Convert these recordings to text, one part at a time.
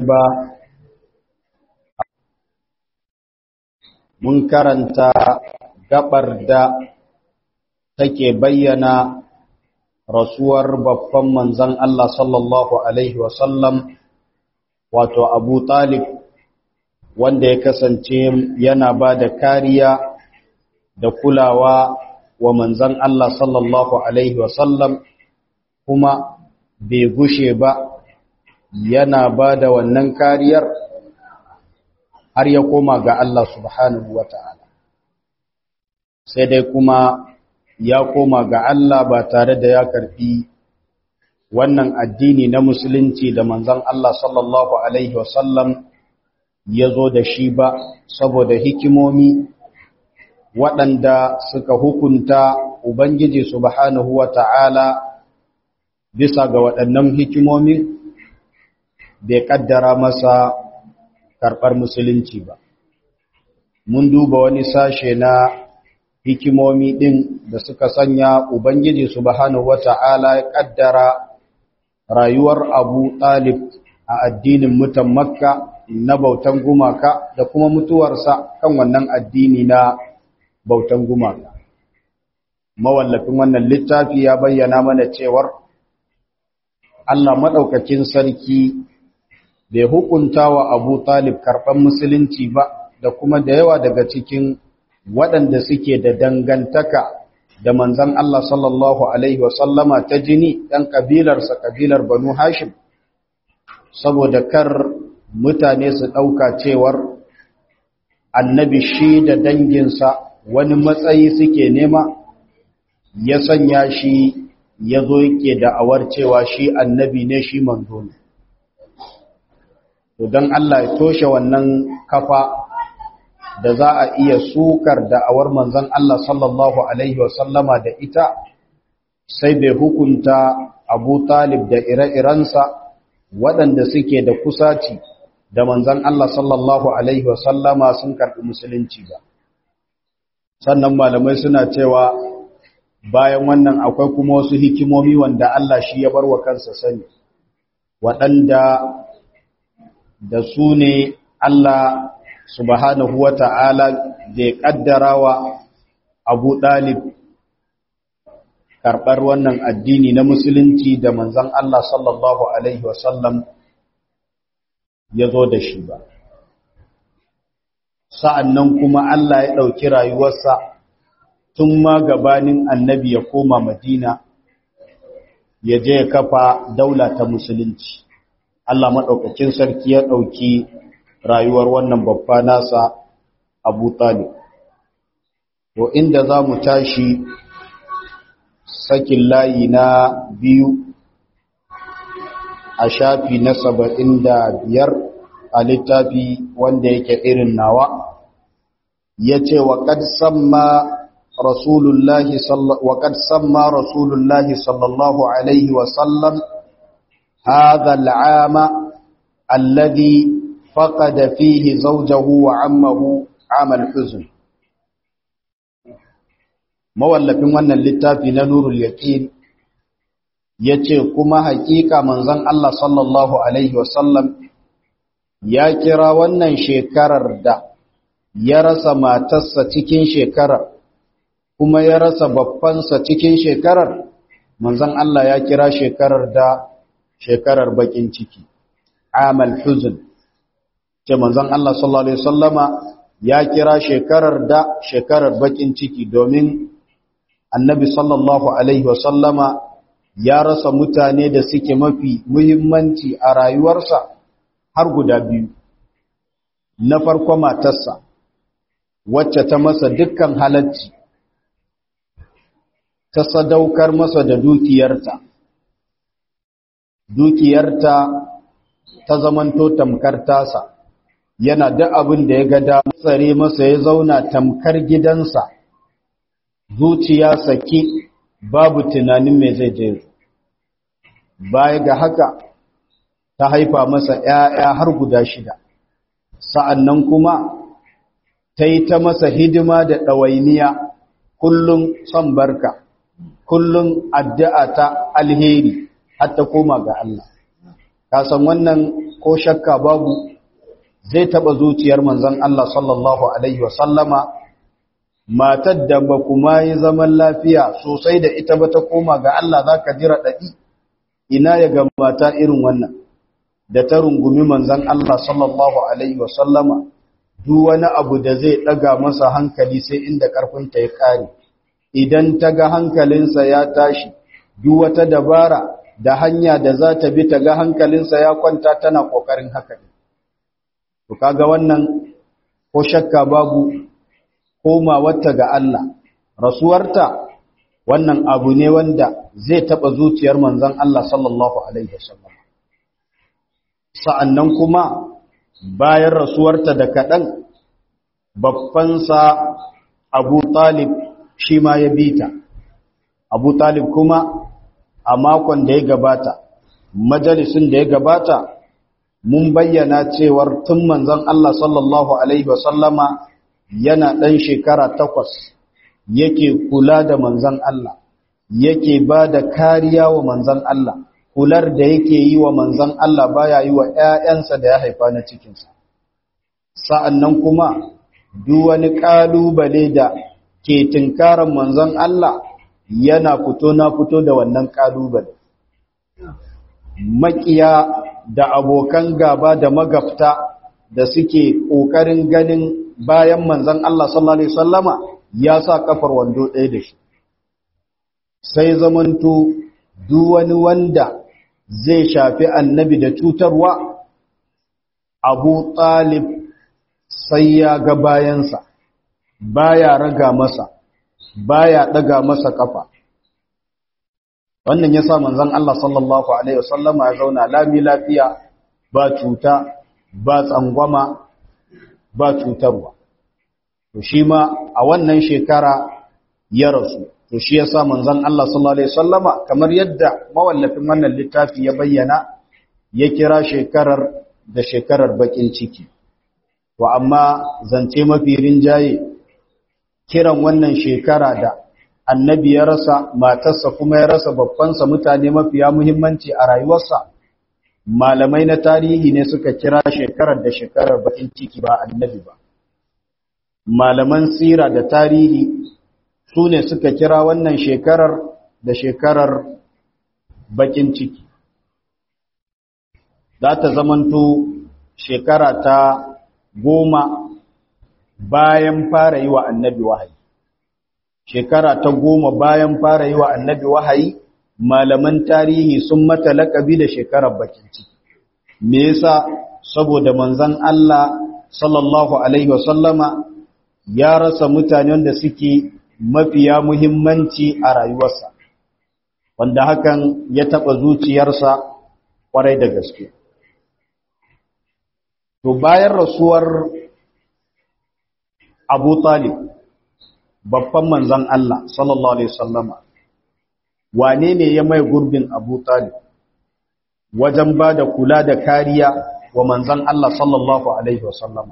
ba mun karanta gabar da take bayyana rasuwar babban manzan Allah sallallahu Alaihi wasallam wato Abu Talib wanda ya kasance yana ba da kariya da kulawa wa manzan Allah sallallahu Alaihi wasallam kuma bai gushe ba yana ba da wannan kariyar har ya koma ga Allah subhanahu wa ta'ala sai dai kuma ya koma ga Allah ba tare da ya karfi wannan addini na musulunci da manzan Allah sallallahu Alaihi wasallam ya zo da shi ba saboda hikimomi waɗanda suka hukunta Ubangiji subhanahu wa ta'ala bisa ga waɗannan hikimomi bai ƙaddara masa karɓar musulunci ba. Mun duba wani sashe na hikimomi ɗin da suka sanya Ubangiji subhanahu wa ta'ala ya ƙaddara rayuwar Abu Talib a addinin mutan Makka na bautan gumaka da kuma mutuwarsa kan wannan addini na bautan gumaka. Mawallafin wannan littafi ya bayyana mana cewar Allah maɗaukakin sarki bai hukunta wa Abu Talib karɓar musulunci ba da kuma da yawa daga cikin waɗanda suke da dangantaka da manzan Allah sallallahu Alaihi wasallama ta jini ɗan ƙabilarsa ƙabilar Banu Hashim, saboda kar mutane su ɗauka cewar annabi shi da danginsa wani matsayi suke nema ya sanya shi ya zo yake da'awar cewa shi annabi ne shi manzo ne. To don Allah ya toshe wannan kafa da za a iya sukar da'awar manzon Allah sallallahu Alaihi wasallama da ita sai bai hukunta Abu Talib da ire-irensa waɗanda suke da kusaci da manzon Allah sallallahu Alaihi wasallama sun karɓi musulunci ba. Sannan malamai suna cewa bayan wannan akwai kuma wasu hikimomi wanda Allah shi ya bar wa kansa sani, waɗanda da su ne Allah subhanahu wa ta'ala da ya ƙaddara wa abu ɗalib karɓar wannan addini na musulunci da manzan Allah sallallahu Alaihi wasallam ya zo da shi ba. Sa'an nan kuma Allah ya ɗauki rayuwarsa tun ma gabanin annabi ya koma Madina ya je ya kafa daula ta musulunci. Allah maɗaukakin sarki ya ɗauki rayuwar wannan babba nasa Abu Talib. To inda za mu tashi sakin layi na biyu a shafi na saba'in da biyar a littafi wanda yake irin nawa ya ce wa ƙad samma rasulullahi sallallahu alaihi wasallam هذا العام الذي فقد فيه زوجه وعمه عام الحزن mawallafin wannan littafi na nurul yaqin yace kuma hakika manzon Allah sallallahu alaihi wasallam ya kira wannan shekarar da ya rasa matarsa cikin shekarar kuma ya rasa babbansa cikin shekarar manzon Allah ya kira shekarar da shekarar bakin ciki amal huzn ce manzon Allah sallallahu alaihi wasallama ya kira shekarar da shekarar bakin ciki domin annabi sallallahu alaihi wasallama ya rasa mutane da suke mafi muhimmanci a rayuwarsa har guda biyu na farko matarsa wacce ta masa dukkan halacci ta sadaukar masa da dukiyarta dukiyarta ta zamanto tamkar tasa yana da abin da ya ga da tsare masa ya zauna tamkar gidansa zuciya saki babu tunanin me zai je baya ga haka ta haifa masa ‘ya'ya har guda shida sa'annan kuma ta yi ta masa hidima da ɗawainiya kullum son barka kullum addu'a ta alheri har ta koma ga Allah. Kasan wannan ko shakka babu zai taba zuciyar manzon Allah sallallahu alaihi wasallama matar da ba kuma yi zaman lafiya sosai da ita ba ta koma ga Allah zaka jira dadi ina ya ga mata irin wannan da ta rungumi manzon Allah sallallahu alaihi wasallama duk wani abu da zai daga masa hankali sai inda karfinta ya kare idan ta ga hankalinsa ya tashi duk wata dabara da hanya da za ta bi ta ga hankalinsa ya kwanta tana kokarin haka ne to kaga wannan ko shakka babu komawarta ga Allah rasuwarta wannan abu ne wanda zai taba zuciyar manzon Allah sallallahu alaihi wasallam sa'annan kuma bayan rasuwarta da kaɗan babbansa Abu Talib shi ma ya bi ta Abu Talib kuma a makon da ya gabata majalisun da ya gabata mun bayyana cewar tun manzon Allah sallallahu alaihi wasallama yana ɗan shekara takwas yake kula da manzon Allah yake ba da kariya wa manzon Allah kular da yake yi wa manzon Allah baya yi wa ‘ya'yansa da ya haifa na cikinsa. Sa'an nan kuma, duk wani ƙalubale da ke tinkarar manzon Allah yana fito na fito da wannan ƙalubale. Maƙiya da abokan gaba da magafta da suke ƙoƙarin ganin bayan manzon Allah sallallahu Alaihi Wasallama ya sa kafar wando ɗaya da shi. Sai zamanto duk wani wanda zai shafi annabi da cutarwa abu talib sai ya ga bayansa baya raga masa baya daga masa kafa wannan yasa manzon Allah sallallahu alaihi wasallama ya zauna lami lafiya ba cuta ba tsangwama ba cutarwa to shi ma a wannan shekara ya rasu to shi yasa manzon Allah sallallahu alaihi wasallama kamar yadda mawallafin wannan littafi ya bayyana ya kira shekarar da shekarar bakin ciki wa amma zance mafi rinjaye kiran wannan shekara da annabi ya rasa matarsa kuma ya rasa babbansa mutane mafiya muhimmanci a rayuwarsa malamai na tarihi ne suka kira shekarar da shekarar bakin ciki ba annabi ba malaman sira da tarihi su ne suka kira wannan shekarar da shekarar bakin ciki za ta zamanto shekara ta goma bayan fara yi wa annabi wahayi shekara ta goma bayan fara yi wa annabi wahayi malaman tarihi sun mata laƙabi da shekarar bakin ciki me yasa saboda manzon Allah sallallahu alaihi wasallama ya rasa mutanen da suke mafiya muhimmanci a rayuwarsa wanda hakan ya taɓa zuciyarsa ƙwarai da gaske to bayan rasuwar abu talib babban manzan Allah sallallahu alaihi wasallama wane ne ya mai gurbin abu talib wajen ba da kula da kariya wa manzan Allah sallallahu alaihi wasallama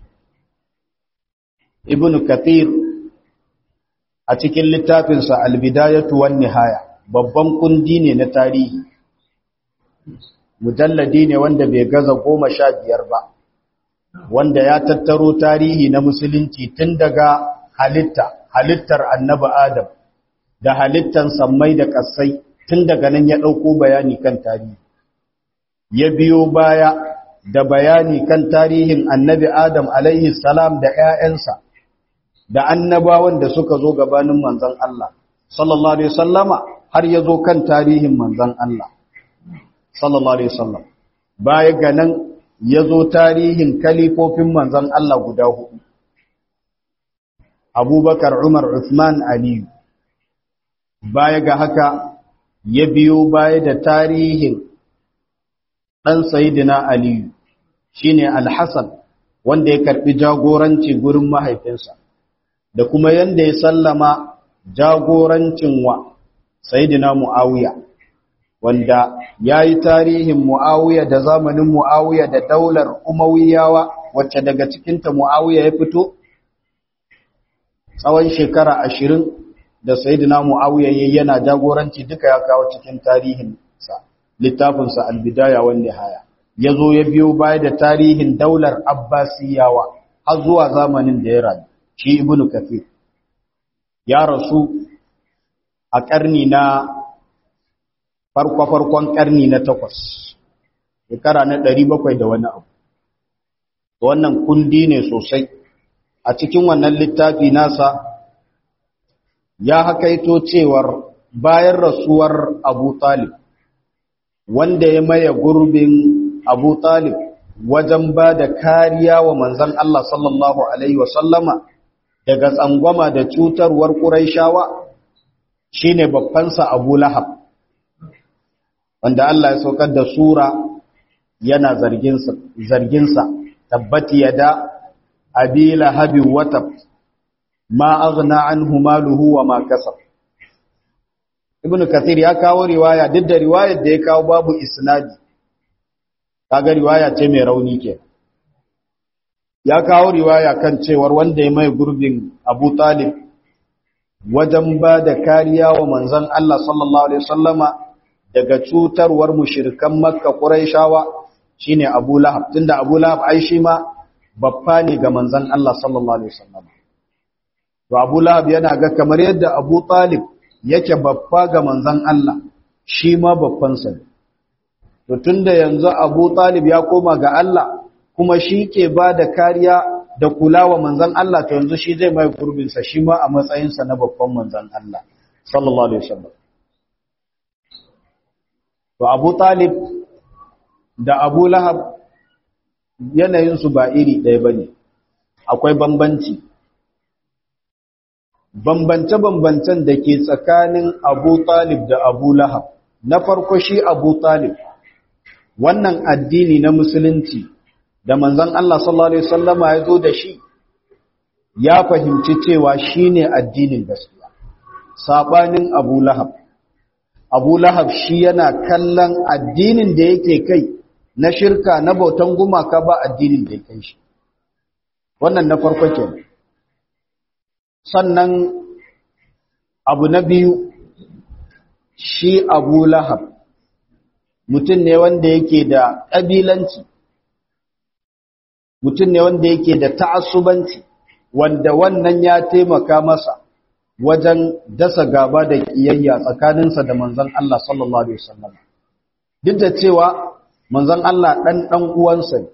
ibn kathir a cikin littafinsa albidayatu wan nihaya babban kundi ne na tarihi mujalladi ne wanda bai gaza goma sha biyar ba wanda ya tattaro tarihi na musulunci tun daga halitta halittar annabi adam da halittan sammai da ƙasai tun daga nan ya ɗauko bayani kan tarihi ya biyo baya da bayani kan tarihin annabi adam alaihi salam da 'ya'yansa da annabawan da suka zo gabanin manzon Allah sallallahu alaihi wasallama har ya zo kan tarihin manzon Allah sallallahu alaihi wasallam baya ga nan ya zo tarihin kalifofin manzon Allah guda hudu Abubakar Umar Uthman Ali baya ga haka ya biyo baya da tarihin dan Sayyidina Ali shine Al-Hasan wanda ya karbi jagoranci gurin mahaifinsa da kuma yanda ya sallama jagorancin wa Sayyidina Muawiya wanda ya yi tarihin Muawiya da zamanin Muawiya da daular Umayyawa wacce daga cikinta Muawiya ya fito tsawon shekara ashirin da Sayyidina Muawiya yana jagoranci duka ya kawo cikin tarihin sa littafinsa Al-Bidaya wan Nihaya ya zo ya biyo baya da tarihin daular abbasiyawa har zuwa zamanin da ya rayu shi ibnu kathir ya rasu a ƙarni na farko-farkon ƙarni na takwas shekara na ɗari bakwai da wani abu wannan kundi ne sosai a cikin wannan littafi nasa ya hakaito cewar bayan rasuwar abu talib wanda ya maye gurbin abu talib wajen ba da kariya wa manzan Allah sallallahu Alaihi wasallama daga tsangwama da cutarwar ƙuraishawa shi ne babbansa abu lahab wanda Allah ya saukar da sura yana zarginsa tabbati ya da abi lahabin wata ma aghna anhu maluhu wa ma kasab ibnu kathir ya kawo riwaya duk da riwayar da ya kawo babu isnadi kaga riwaya ce mai rauni ke ya kawo riwaya kan cewar wanda ya mai gurbin Abu Talib wajen ba da kariya wa manzon Allah sallallahu alaihi wasallama daga cutarwar mushrikan Makka Quraishawa shine Abu Lahab tunda Abu Lahab ai shi ma babba ne ga manzon Allah sallallahu alaihi wasallama to Abu Lahab yana ga kamar yadda Abu Talib yake babba ga manzon Allah shi ma babban sa ne to tunda yanzu Abu Talib ya koma ga Allah kuma shi ke ba da kariya da kulawa manzon Allah to yanzu shi zai mai gurbin sa shi ma a matsayin sa na babban manzon Allah sallallahu alaihi wasallam to Abu Talib da Abu Lahab yanayin su ba iri ɗaya bane akwai bambanci bambance-bambancen da ke tsakanin Abu Talib da Abu Lahab na farko shi Abu Talib wannan addini na musulunci da manzon Allah sallallahu alaihi wasallama ya zo da shi ya fahimci cewa shine addinin gaskiya sabanin Abu Lahab Abu Lahab shi yana kallon addinin da yake kai na shirka na bautan gumaka ba addinin da yake shi wannan na farko kenan sannan abu na biyu shi Abu Lahab mutum ne wanda yake da ƙabilanci mutum ne wanda yake da ta'assubanci wanda wannan ya taimaka masa wajen dasa gaba da kiyayya tsakaninsa da manzon Allah sallallahu alaihi wasallam duk da cewa manzon Allah dan dan uwansa ne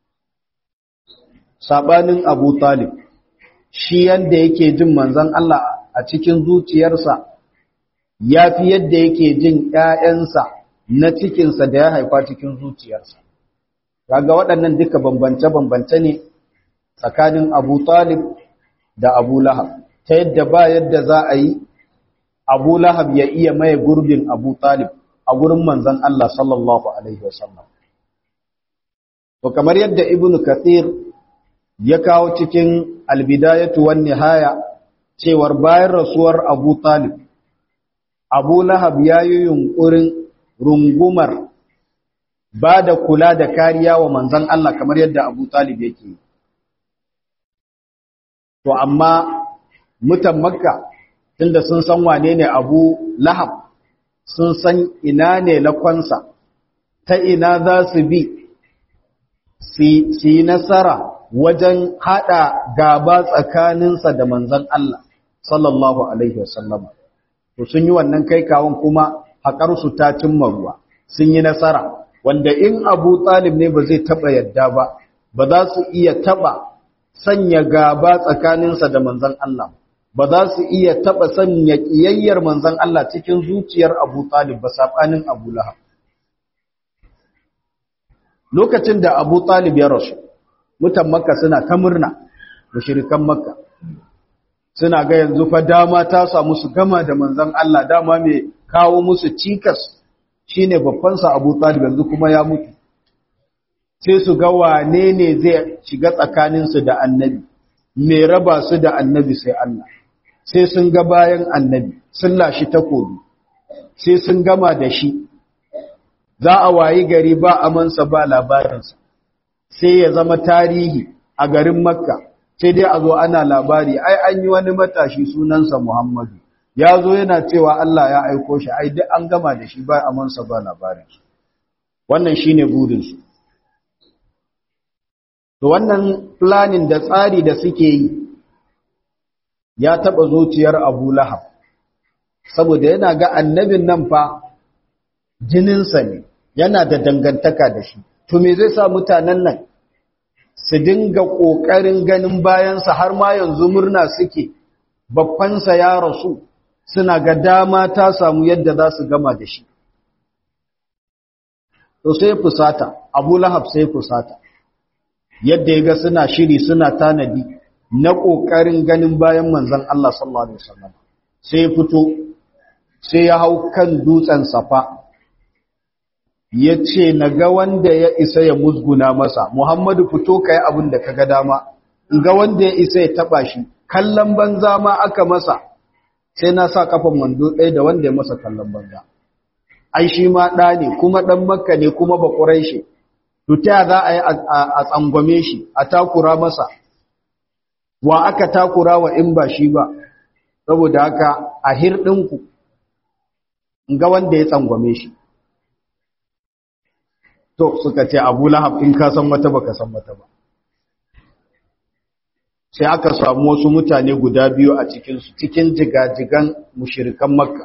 sabanin Abu Talib shi yanda yake jin manzon Allah a cikin zuciyarsa yafi yadda yake jin ƴaƴansa na cikinsa da ya haifa cikin zuciyarsa kaga waɗannan duka bambance-bambance ne tsakanin Abu Talib da Abu Lahab ta yadda ba yadda za a yi Abu Lahab ya iya maye gurbin Abu Talib a gurin manzon Allah sallallahu alaihi wasallam to kamar yadda Ibn Kathir ya kawo cikin Al-Bidayatu wan Nihaya cewar bayan rasuwar Abu Talib Abu Lahab ya yi yunkurin rungumar ba da kula da kariya wa manzan Allah kamar yadda Abu Talib yake. To amma mutan Makka tunda sun san wane ne Abu Lahab sun san ina ne lakonsa ta ina za su bi su yi nasara wajen haɗa gaba tsakaninsa da manzan Allah sallallahu Alaihi wasallama. To sun yi wannan kai kawon kuma haƙarsu ta cimma ruwa sun yi nasara. wanda in abu talib ne ba zai taba yadda ba ba za su iya taba sanya gaba tsakaninsa da manzan Allah ba za su iya taba sanya kiyayyar manzan Allah cikin zuciyar abu talib ba saɓanin abu lahab lokacin da abu talib ya rasu mutan makka suna ta murna mushrikan makka suna ga yanzu fa dama ta samu su gama da manzan Allah dama mai kawo musu cikas shi ne babbansa abu talib yanzu kuma ya mutu sai su ga wane ne zai shiga tsakaninsu da annabi mai raba su da annabi sai Allah sai sun ga bayan annabi sun lashi takobi sai sun gama da shi za a wayi gari ba amansa ba labarinsa sai ya zama tarihi a garin makka sai dai a zo ana labari ai an yi wani matashi sunansa muhammadu ya zo yana cewa Allah ya aiko shi ai duk an gama da shi ba amansa ba labarin wannan shine burin su to wannan planning da tsari da suke yi ya taba zuciyar Abu Lahab saboda yana ga annabin nan fa jininsa ne yana da dangantaka da shi to me zai sa mutanen nan su dinga ƙoƙarin ganin bayansa har ma yanzu murna suke babbansa ya rasu suna ga dama ta samu yadda za su gama da shi to sai fusata abu lahab sai fusata yadda ya ga suna shiri suna tanadi na ƙoƙarin ganin bayan manzan Allah sallallahu Alaihi wasallam sai fito sai ya hau kan dutsen safa ya ce na ga wanda ya isa ya musguna masa muhammadu fito ka yi abin da ka ga dama ga wanda ya isa ya taba shi kallon banza ma aka masa sai na sa kafan wando ɗaya da wanda ya masa kallon banza ai shi ma ɗa ne kuma ɗan makka ne kuma ba ƙurai shi ta za a yi a tsangwame shi a takura masa wa aka takura wa in ba shi ba saboda haka a hirɗinku ga wanda ya tsangwame shi to suka ce abu lahab in ka san wata baka san wata ba sai aka samu wasu mutane guda biyu a cikinsu cikin jigajigan mushirikan makka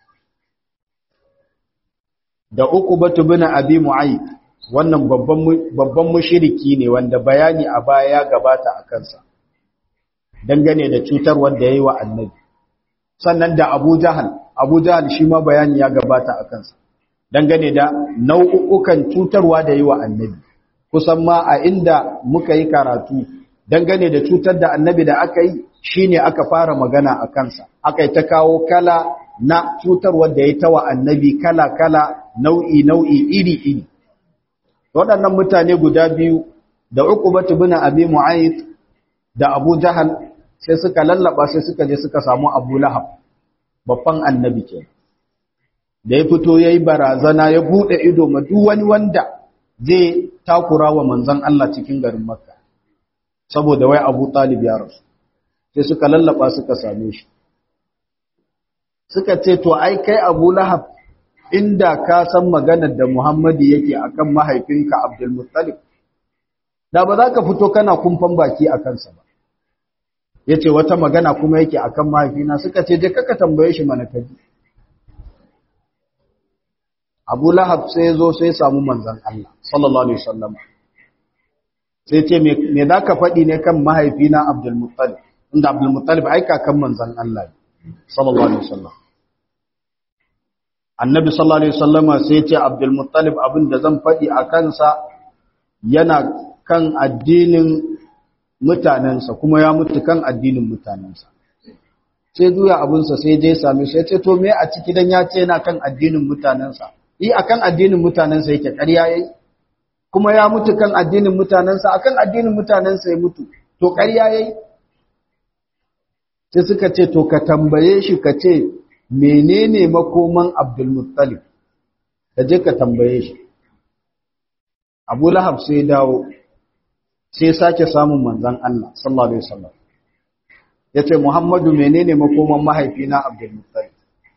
da uku batu bin abi mu'ayyid wannan babban mushiriki ne wanda bayani a baya ya gabata a kansa dangane da cutar wanda ya yi wa annabi sannan da abu jahal abu jahal shi ma bayani ya gabata a kansa dangane da nau'ukan cutarwa da yi wa annabi kusan ma a inda muka yi karatu dangane da cutar da annabi da aka yi shine aka fara magana a kansa aka yi ta kawo kala na cutarwa da ya tawa annabi kala kala nau'i nau'i iri iri waɗannan mutane guda biyu da uqbatu bin abi mu'ayyid da abu jahal sai suka lallaba sai suka je suka samu abu lahab babban annabi kenan da ya fito ya yi barazana ya buɗe ido ma duk wani wanda zai takura wa manzan Allah cikin garin Makka saboda wai Abu Talib ya rasu sai suka lallaba suka same shi suka ce to ai kai Abu Lahab inda ka san maganar da Muhammadu yake akan mahaifinka Abdul Muttalib da ba za ka fito kana kumfan baki a kansa ba yace wata magana kuma yake akan mahaifina suka ce je kaka tambaye shi mana kaji Abu Lahab sai ya zo sai ya samu manzan Allah sallallahu alaihi wasallam sai ce me za ka faɗi ne kan mahaifina Abdul Muttalib inda Abdul Muttalib ai kakan manzan Allah sallallahu alaihi wasallam Annabi sallallahu alaihi wasallam sai ya ce Abdul Muttalib abin da zan faɗi a kansa yana kan addinin mutanensa kuma ya mutu kan addinin mutanensa sai juya abinsa sai je same shi ya ce to me a ciki dan ya ce yana kan addinin mutanensa yi akan addinin mutanensa yake ƙarya yayi kuma ya mutu kan addinin mutanensa akan addinin mutanensa ya mutu to ƙarya yayi sai suka ce to ka tambaye shi ka ce menene makoman Abdul Muttalib ka je ka tambaye shi Abu Lahab sai dawo sai sake samun manzon Allah sallallahu alaihi wasallam yace Muhammadu menene makoman mahaifina Abdul Muttalib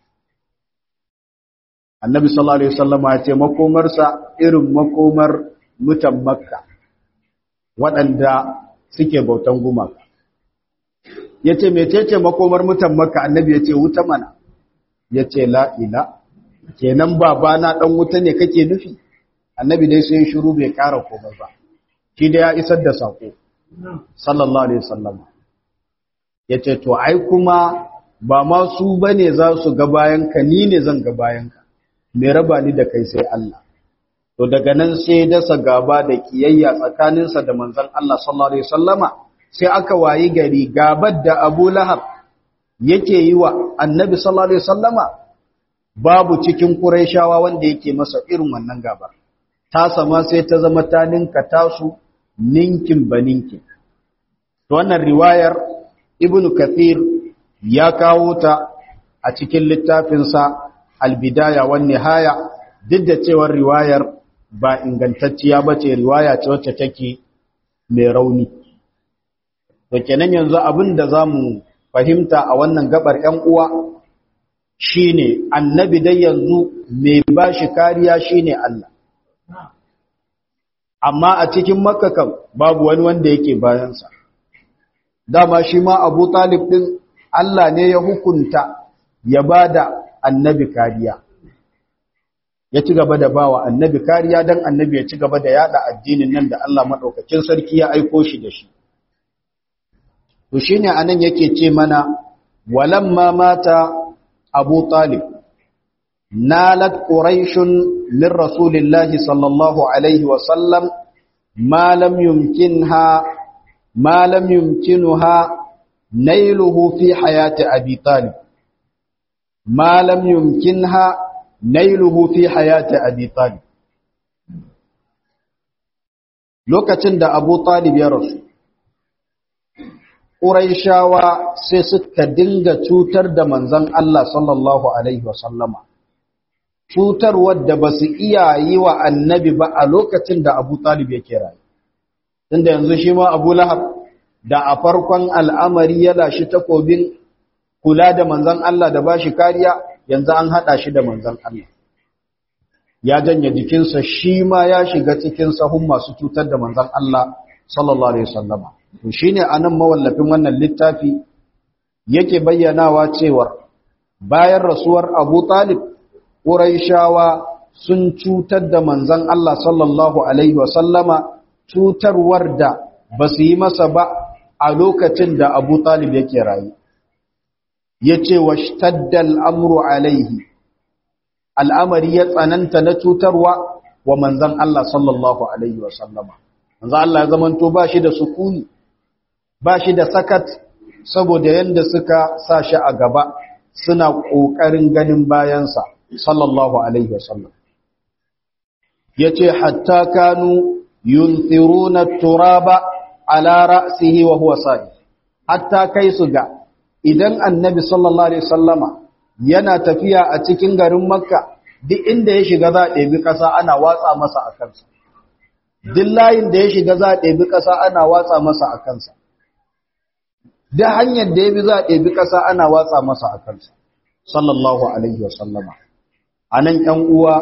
annabi sallallahu alaihi wasallama ya ce makomarsa irin makomar mutan makka waɗanda suke bautan gumaka ya ce mecece makomar mutan makka annabi ya ce wuta mana ya ce la'ila kenan babana ɗan wuta ne kake nufi annabi dai sai shiru bai ƙara komai ba shi da ya isar da saƙo sallallahu alaihi wasallama ya ce to ai kuma ba ma su bane za su ga bayanka ni ne zan ga bayanka mai raba ni da kai sai Allah to daga nan sai dasa gaba da kiyayya tsakaninsa da manzon Allah sallallahu alaihi wasallama sai aka wayi gari gabar da Abu Lahab yake yi wa Annabi sallallahu alaihi wasallama babu cikin Qurayshawa wanda yake masa irin wannan gabar ta sama sai ta zama ta ninka tasu ninkin baninkin to wannan riwayar Ibn Kathir ya kawo ta a cikin littafinsa albidaya wan nihaya duk da cewar riwayar ba ingantacciya bace riwaya ce wacce take mai rauni to kenan yanzu abin da zamu fahimta a wannan gabar 'yan uwa shine annabi dai yanzu mai bashi kariya shine Allah amma a cikin makka kam babu wani wanda yake bayansa dama shi ma abu talib din Allah ne ya hukunta ya ba da annabi kariya ya ci gaba da bawa annabi kariya don annabi ya ci gaba da yada addinin nan da Allah maɗaukakin sarki ya aiko shi da shi to shine anan yake ce mana walamma mata abu talib nalat quraishun min rasulillahi sallallahu alaihi wa sallam ma lam yumkinha ma lam yumkinuha nailuhu fi hayati abi talib ma lam yumkinha nailuhu fi hayati abi talib lokacin da abu talib ya rasu Ƙuraishawa sai suka dinga cutar da manzan Allah sallallahu Alaihi wasallama, cutar wadda ba su iya yi wa annabi ba a lokacin da Abu Talib yake rayu. Tunda yanzu shi ma Abu Lahab da a farkon al'amari ya lashi takobin kula da manzan Allah da ba shi kariya, yanzu an haɗa shi da manzan Allah. Ya janye jikinsa shi ma ya shiga cikin sahun masu cutar da manzan Allah sallallahu Alaihi wasallama. to shine anan mawallafin wannan littafi yake bayyanawa cewar bayan rasuwar Abu Talib Quraishawa sun cutar da manzon Allah sallallahu alaihi wasallama cutarwar da basu yi masa ba a lokacin da Abu Talib yake rayu yace washtadda al-amru alaihi al'amari ya tsananta na cutarwa wa manzon Allah sallallahu alaihi wasallama manzon Allah ya zamanto ba shi da sukuni ba shi da sakat saboda yadda suka sa shi a gaba suna ƙoƙarin ganin bayansa sallallahu alaihi wasallam ya ce hatta kanu yunthiruna turaba ala ra'sihi wa huwa sa'i hatta kai su ga idan annabi sallallahu alaihi wasallama yana tafiya a cikin garin makka duk inda ya shiga za a ɗebi ƙasa ana watsa masa a kansa duk layin da ya shiga za a ɗebi ƙasa ana watsa masa a kansa da hanyar da ya bi za a ɗebi ƙasa ana watsa masa a kansa sallallahu alaihi wasallama a nan ‘yan uwa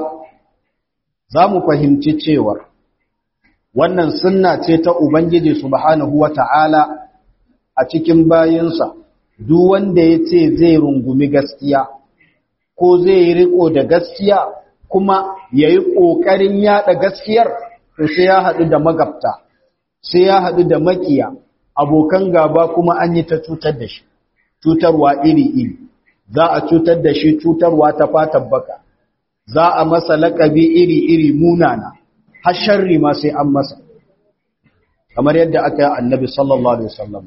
za mu fahimci cewar wannan sunna ce ta Ubangiji subhanahu wa ta'ala a cikin bayinsa duk wanda ya ce zai rungumi gaskiya ko zai yi riko da gaskiya kuma ya yi ƙoƙarin yaɗa gaskiyar to sai ya haɗu da magabta sai ya haɗu da makiya abokan gaba kuma an yi ta cutar da shi cutarwa iri-iri za a cutar da shi cutarwa ta fatan baka za a masa laƙabi iri-iri munana har sharri ma sai an masa kamar yadda aka yi annabi sallallahu alaihi wasallam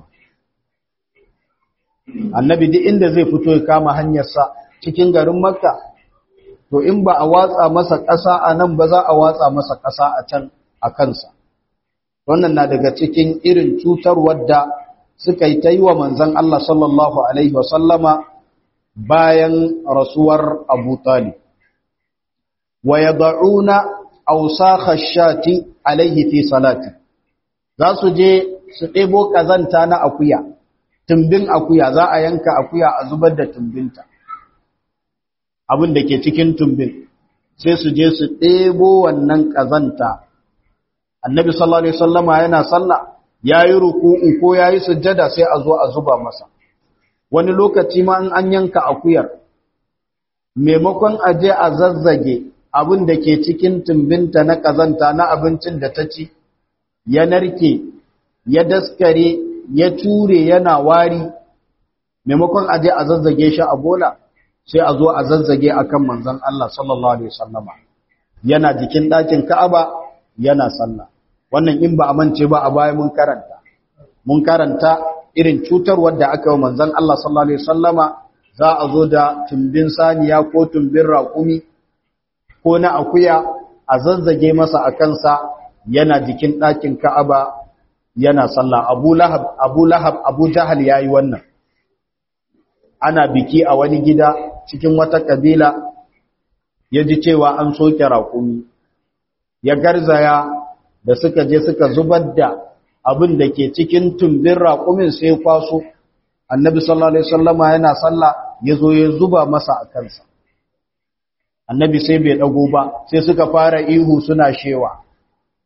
annabi duk inda zai fito ya kama hanyarsa cikin garin makka to in ba a watsa masa ƙasa a nan ba za a watsa masa ƙasa a can a kansa wannan na daga cikin irin cutarwar da suka yi ta yi wa manzan Allah sallallahu Alaihi wasallama bayan rasuwar Abu Talib. Wa ya da'una ausa khashati alaihi fi salati, za su je su ɗebo ƙazanta na akuya, tumbin akuya za a yanka akuya a zubar da tumbinta, abin da ke cikin tumbin, sai su je su ɗebo wannan ƙazanta annabi sallallahu alaihi wasallama yana sallah yayi ruku'u ko yayi sujjada sai a zo a zuba masa wani lokaci ma in an yanka akuyar maimakon a je a zazzage abin da ke cikin tumbinta na kazanta na abincin da ta ci ya narke ya daskare ya ture yana wari maimakon a je a zazzage shi a bola sai a zo a zazzage akan manzon Allah sallallahu alaihi wasallama yana jikin ɗakin Ka'aba yana sallah wannan in ba a mance ba a baya mun karanta mun karanta irin cutarwar da aka yi manzon Allah sallallahu alaihi wasallama za a zo da tumbin saniya ko tumbin raƙumi ko na akuya a zanzage masa a kansa yana jikin ɗakin Ka'aba yana sallah Abu Lahab Abu Lahab Abu Jahal yayi wannan ana biki a wani gida cikin wata kabila ya ji cewa an soke raƙumi ya garzaya da suka je suka zubar da abin da ke cikin tumbin raƙumin sai kwaso annabi sallallahu alaihi wasallama yana sallah ya zo ya zuba masa a kansa annabi sai bai dago ba sai suka fara ihu suna shewa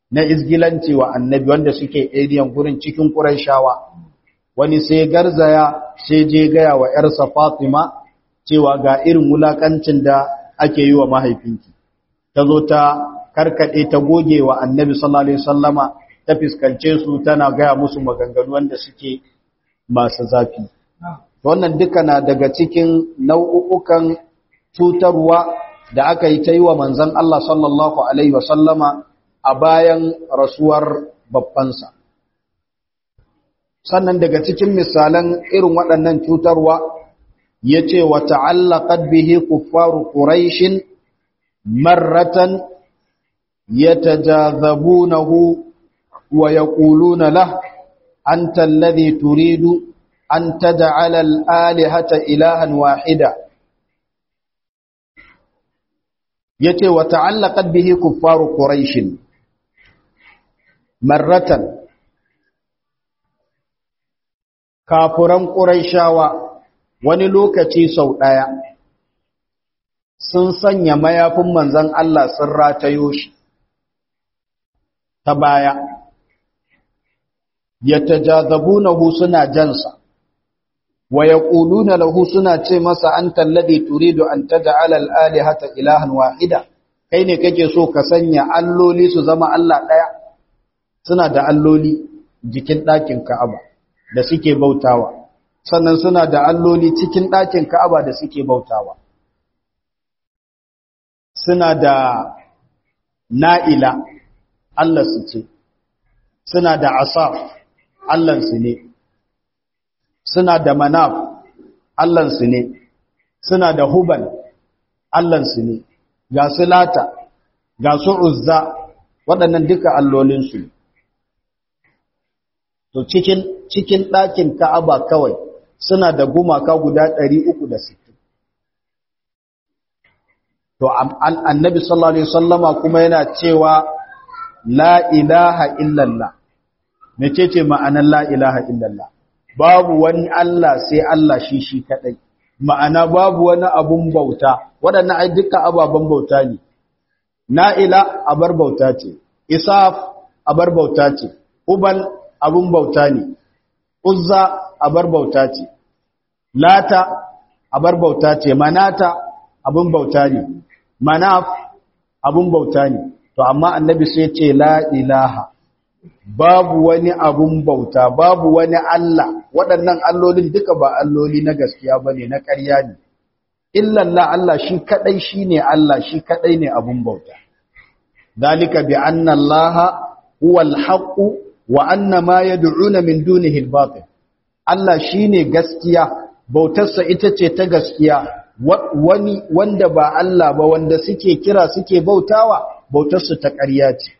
na izgilanci wa annabi wanda suke ediyan gurin cikin Qurayshawa wani sai garzaya sai je gaya wa ‘yarsa Fatima cewa ga irin wulakancin da ake yi wa mahaifinki ta zo ta karkaɗe ta goge wa annabi sallallahu Alaihi wasallama ta fiskance su tana gaya musu maganganu wanda suke masu zafi wannan duka na daga cikin nau'ukan cutarwa da aka yi ta yi wa manzan Allah sallallahu Alaihi wasallama a bayan rasuwar babbansa. Sannan daga cikin misalan irin waɗannan cutarwa ya ce wa ta'allaƙad bihi kuffaru ƙuraishin marratan ya tajazabunahu wa ya ƙuluna lah an tallazi turidu an taja'ala al'alihata ilahan wahida yace wa ta'allaqat bihi kuffaru quraish marratan kafuran quraishawa wani lokaci sau daya sun sanya mayafin manzon Allah sun ratayo shi ta baya yatajazabunahu suna jansa wa yaquluna lahu suna ce masa anta alladhi turidu an taj'ala al-alihata ilahan wahida kai ne kake so ka sanya alloli su zama Allah daya suna da alloli jikin ɗakin Ka'aba da suke bautawa sannan suna da alloli cikin ɗakin Ka'aba da suke bautawa suna da na'ila Allah su ce suna da asaf Allah su ne suna da manaf Allahnsu ne suna da huban Allahnsu ne ga su lata ga su uzza waɗannan duka allolinsu ne to cikin cikin ɗakin ka'aba kawai suna da gumaka guda 360 to annabi sallallahu alaihi wasallama kuma yana cewa la ilaha illallah mecece ma'anar la ilaha illallah babu wani Allah sai Allah shi shi kadai ma'ana babu wani abun bauta waɗannan ai duka ababen bauta ne na'ila abar bauta ce isaf abar bauta ce ubal abun bauta ne uzza abar bauta ce lata abar bauta ce manata abun bauta ne manaf abun bauta ne to amma annabi sai ce la ilaha babu wani abun bauta babu wani Allah waɗannan allolin duka ba alloli na gaskiya ba ne na ƙarya ne illallah Allah shi kaɗai shi ne Allah shi kaɗai ne abun bauta dalika bi anna Allah huwa al wa anna ma yad'una min dunihi al-batil Allah shine gaskiya bautarsa ita ce ta gaskiya wani wanda ba Allah ba wanda suke kira suke bautawa bautarsu ta ƙarya ce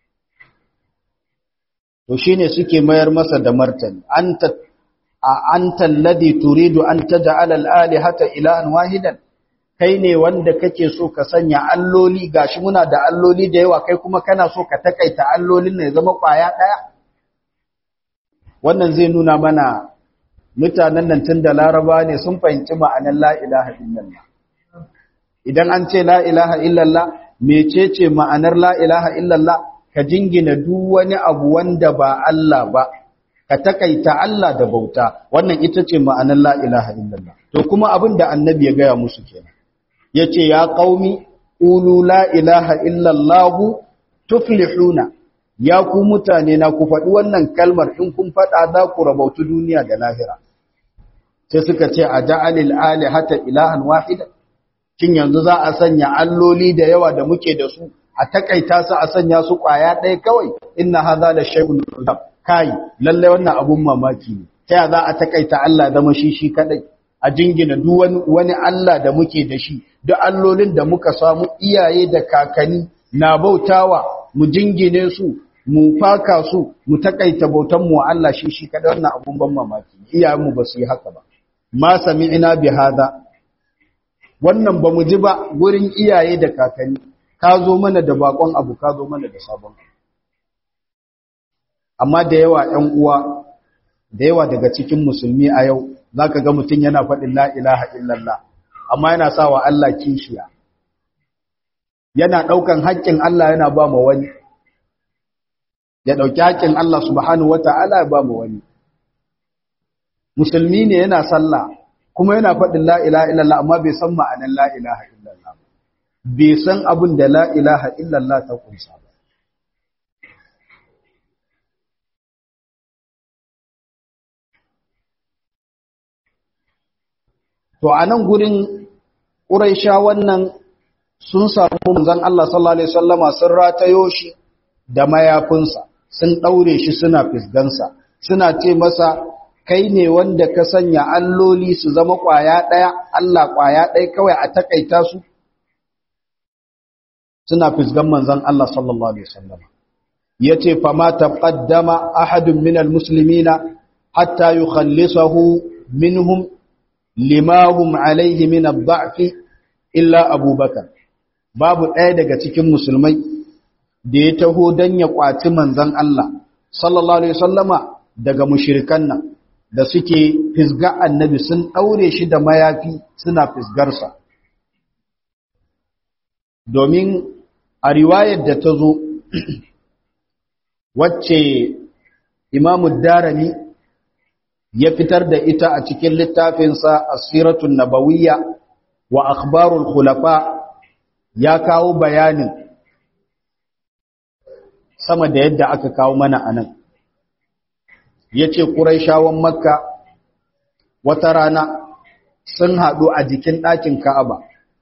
to shine suke mayar masa da martani anta anta alladhi turidu an taj'ala al-alihata ilahan wahidan kai ne wanda kake so ka sanya alloli gashi muna da alloli da yawa kai kuma kana so ka takaita allolin ne zama kwaya daya wannan zai nuna mana mutanen nan tun da laraba ne sun fahimci ma'anar la ilaha illallah idan an ce la ilaha illallah mecece ma'anar la ilaha illallah ka jingina duk wani abu wanda ba Allah ba ka takaita Allah da bauta wannan ita ce ma'anar la ilaha illallah to kuma abin da annabi ya gaya musu kenan yace ya qaumi qulu la ilaha illallah tuflihuna ya ku mutane na ku faɗi wannan kalmar in kun faɗa za ku rabautu duniya da lahira sai suka ce a ja'alil alihata ilahan wahida kin yanzu za a sanya alloli da yawa da muke da su a takaita su a sanya su kwaya ɗaya kawai inna hadha la shay'un ujab kai lalle wannan abun mamaki ne ta ya za a takaita Allah zama shi shi kadai a jingina duk wani wani Allah da muke da shi duk allolin da muka samu iyaye da kakanni na bautawa mu jingine su mu faka su mu takaita bautan mu Allah shi shi kadai wannan abun ban mamaki iyayen mu ba su yi haka ba ma sami'na bi hada wannan ba mu ji ba gurin iyaye da kakanni ka zo mana da bakon abu ka zo mana da sabon amma da yawa ƴan uwa da yawa daga cikin musulmi a yau zaka ga mutum yana faɗin la ilaha illallah amma yana sawa Allah kishiya yana ɗaukan haƙƙin Allah yana ba ma wani ya ɗauki haƙƙin Allah subhanahu wata'ala ba mu wani musulmi ne yana sallah kuma yana faɗin la ilaha illallah amma bai san ma'anar la ilaha illallah bai san abin da la ilaha illallah ta kunsa ba to a nan gurin ƙuraisha wannan sun samu manzon Allah sallallahu alaihi wasallama sun ratayo shi da mayafinsa sun ɗaure shi suna fisgansa suna ce masa kai ne wanda ka sanya alloli su zama ƙwaya ɗaya Allah ƙwaya ɗaya kawai a takaita su suna fisgan manzon Allah sallallahu alaihi wasallama yace fa ma taqaddama ahadun minal muslimina hatta yukhallisahu minhum limahum alaihi min ad-da'fi illa abubakar babu ɗaya daga cikin musulmai da ya taho don ya ƙwaci manzan Allah sallallahu alaihi wasallama daga mushirikan nan da suke fisga annabi sun ɗaure shi da mayafi suna fisgarsa domin a riwayar da ta zo wacce imamu darami ya fitar da ita a cikin littafinsa asiratun nabawiyya wa akhbarul khulafa ya kawo bayanin sama da yadda aka kawo mana anan yace quraishawan makka wata rana sun hadu a jikin ɗakin ka'aba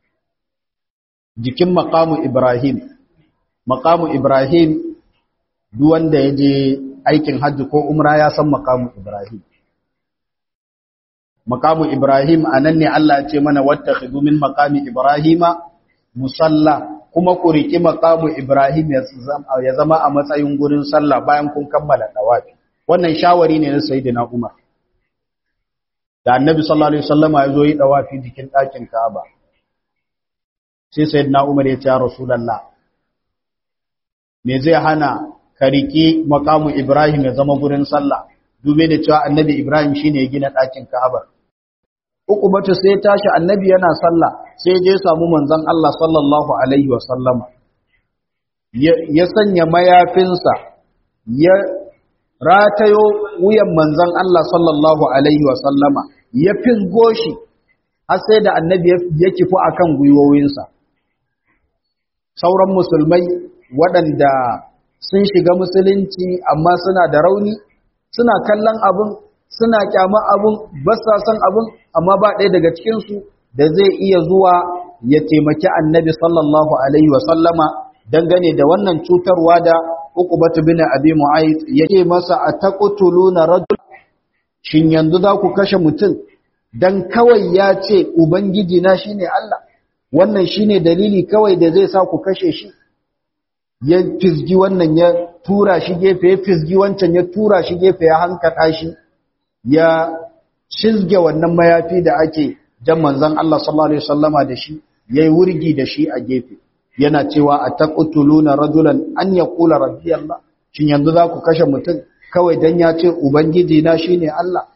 jikin maqamu ibrahim maqamu ibrahim duk wanda yaje aikin hajji ko umra ya san maqamu ibrahim maqamu ibrahim anan ne Allah ya ce mana wattakhidhu min maqami ibrahima musalla kuma ku riki maqamu ibrahim ya zama a matsayin gurin sallah bayan kun kammala dawafi wannan shawari ne na sayyidina umar da annabi sallallahu alaihi wasallam ya zo yi dawafi jikin ɗakin ka'aba sai sayyidina umar ya ce rasulullah me zai hana ka riki maqamu ibrahim ya zama gurin sallah dube da cewa annabi ibrahim shine ya gina ɗakin ka'aba uku bata sai tashi annabi yana sallah sai je samu manzon Allah sallallahu alaihi wasallama ya sanya mayafinsa ya ratayo wuyan manzon Allah sallallahu alaihi wasallama ya fisgo shi har sai da annabi ya kifu akan gwiwowinsa sauran musulmai waɗanda sun shiga musulunci amma suna da rauni suna kallon abin suna kyama abin ba sa son abin amma ba ɗaya daga cikinsu da zai iya zuwa ya taimaki annabi sallallahu alaihi wasallama dangane da wannan cutarwa da uqbatu bin abi mu'ayth yake masa ataqtuluna rajul shin yanzu za ku kashe mutum dan kawai ya ce ubangiji na shine Allah wannan shine dalili kawai da zai sa ku kashe shi ya fisgi wannan ya tura shi gefe ya fisgi wancan ya tura shi gefe ya hankata shi ya shizge wannan mayafi da ake jan manzon Allah sallallahu alaihi wasallama da shi yayi wurgi da shi a gefe yana cewa ataqtuluna rajulan an yaqula rabbi Allah shin yanzu za ku kashe mutum kawai dan ya ce ubangiji na shine Allah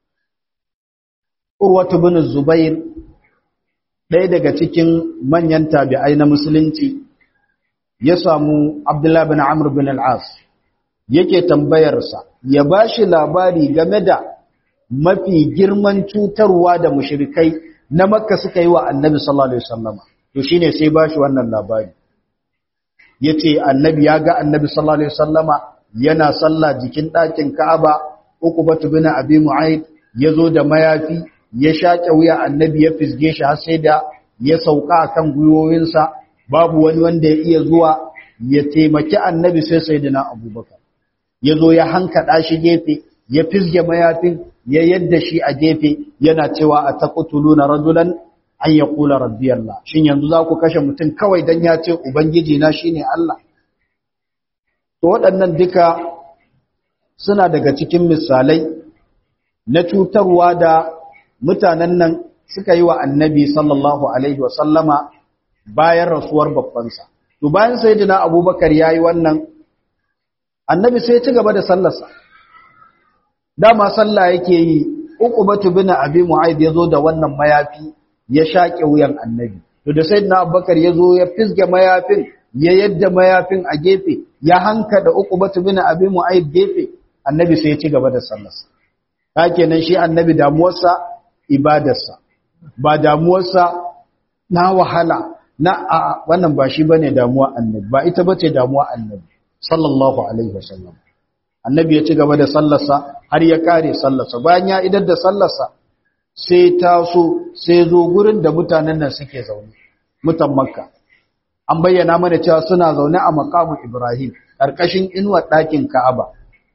Urwatu bin Zubair ɗaya daga cikin manyan tabi'ai na musulunci ya samu Abdullah bin Amr bin al-As yake tambayarsa ya bashi labari game da mafi girman cutarwa da mushrikai na Makka suka yi wa Annabi sallallahu alaihi wasallama to shine sai bashi wannan labari yace Annabi ya ga Annabi sallallahu alaihi wasallama yana sallah jikin ɗakin Ka'aba Uqbatu bin Abi Mu'ayd yazo da mayafi ya shaƙe wuya Annabi ya fisge shi har sai da ya sauka akan gwiwoyinsa babu wani wanda ya iya zuwa ya taimaki Annabi sai sayyidina Abubakar yazo ya hankada shi gefe ya fisge mayafin ya yadda shi a gefe yana cewa a taqtuluna rajulan an yaqula rabbi Allah shin yanzu za ku kashe mutum kawai dan ya ce ubangiji na shine Allah to waɗannan duka suna daga cikin misalai na cutarwa da mutanen nan suka yi wa annabi sallallahu alaihi wa sallama bayan rasuwar babbansa to bayan sayyidina abubakar yayi wannan annabi sai ya ci gaba da sallarsa dama sallah yake yi uqbatu bin abi mu'ayd yazo da wannan mayafi ya shaƙe wuyan annabi to da sayyidina abubakar yazo ya fisge mayafin ya yadda mayafin a gefe ya hanka da uku batu bin abin mu'ayyid gefe annabi sai ya ci gaba da sallarsa ta kenan shi annabi damuwarsa ibadarsa ba damuwarsa na wahala na a wannan ba shi bane damuwa annabi ba ita bace damuwa annabi sallallahu alaihi wasallam annabi ya ci gaba da sallarsa har ya kare sallarsa bayan ya idar da sallarsa sai taso sai zo gurin da mutanen nan suke zaune mutan makka an bayyana mana cewa suna zaune a maqamu ibrahim karkashin inuwar ɗakin ka'aba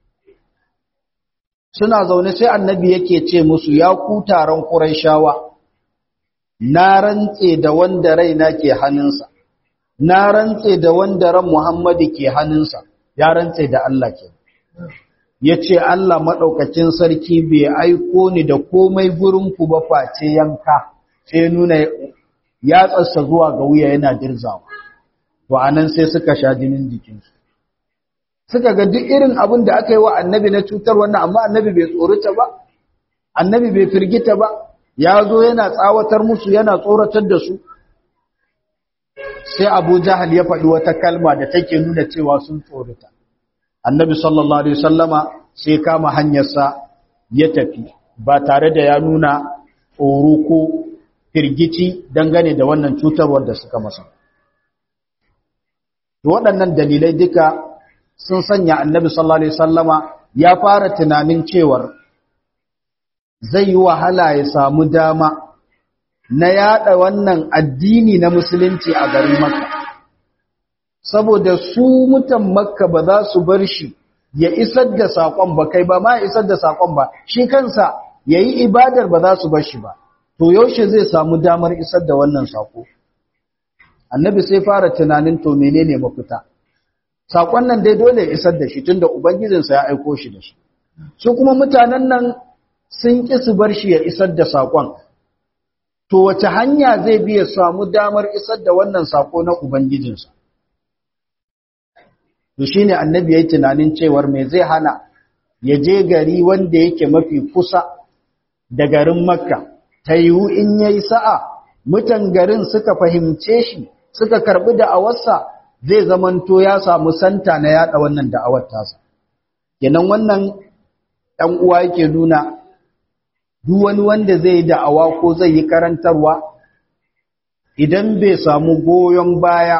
suna zaune sai annabi yake ce musu ya ku taron quraishawa na rantse da wanda raina ke hannunsa na rantse da wanda ran muhammadu ke hannunsa ya rantse da Allah ke ya ce Allah maɗaukacin sarki bai aiko ni da komai gurinku ba face yanka sai nuna ya tsassa zuwa ga wuya yana dirzawa to anan sai suka sha jinin jikinsu suka ga duk irin abin da aka yi wa annabi na cutar wannan amma annabi bai tsorata ba annabi bai firgita ba ya zo yana tsawatar musu yana tsoratar da su sai abu jahal ya faɗi wata kalma da take nuna cewa sun tsorata annabi sallallahu alaihi wasallama sai kama hanyarsa ya tafi ba tare da ya nuna tsoro ko firgici dangane da wannan cutarwar da suka masa waɗannan dalilai duka sun sanya annabi sallallahu alaihi wasallama ya fara tunanin cewar zai yi wahala ya samu dama na yada wannan addini na musulunci a garin makka saboda su mutan makka ba za su bar shi ya isar da saƙon ba kai ba ma ya isar da saƙon ba shi kansa ya yi ibadar ba za su bar shi ba to yaushe zai samu damar isar da wannan saƙo annabi sai fara tunanin to menene mafita saƙon nan dai dole ya isar da shi tunda ubangijinsa ya aiko shi da shi su kuma mutanen nan sun ƙi su bar shi ya isar da saƙon to wace hanya zai bi ya samu damar isar da wannan saƙo na ubangijinsa to shine annabi yayi tunanin cewar me zai hana ya je gari wanda yake mafi kusa da garin makka ta yiwu in yayi sa'a mutan garin suka fahimce shi suka karbi da'awarsa zai zamanto ya samu santa na yada wannan da'awar tasa kenan wannan ɗan uwa yake nuna duk wani wanda zai yi da'awa ko zai yi karantarwa idan bai samu goyon baya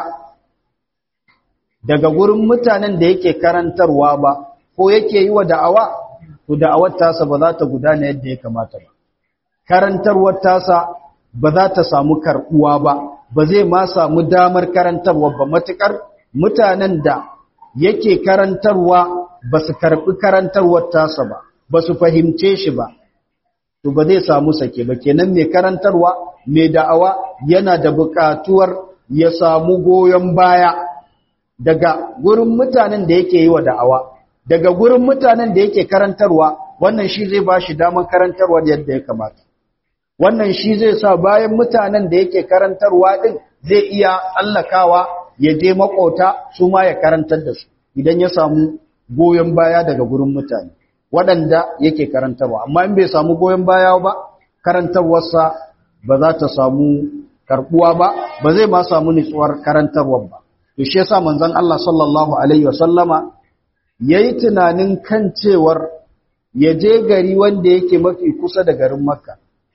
daga gurin mutanen da yake karantarwa ba ko yake yi wa da'awa to da'awar tasa ba za ta gudana yadda ya kamata ba karantarwar tasa ba za ta samu karbuwa ba ba zai ma samu damar karantarwa ba matukar mutanen da yake karantarwa ba su karbi karantarwar tasa ba ba su fahimce shi ba to ba zai samu sake ba kenan mai karantarwa mai da'awa yana da buƙatuwar ya samu goyon baya daga gurin mutanen da yake yi wa da'awa daga gurin mutanen da yake karantarwa wannan shi zai ba shi damar karantarwa yadda ya kamata wannan shi zai sa bayan mutanen da yake karantarwa din zai iya tsallakawa ya je makota su ma ya karantar da su idan ya samu goyon baya daga gurin mutane waɗanda yake karantarwa amma in bai samu goyon baya ba karantarwarsa ba za ta samu karbuwa ba ba zai ma samu nutsuwar karantarwar ba to shi yasa manzon Allah sallallahu alaihi wasallama yayi tunanin kan cewar ya je gari wanda yake mafi kusa da garin Makka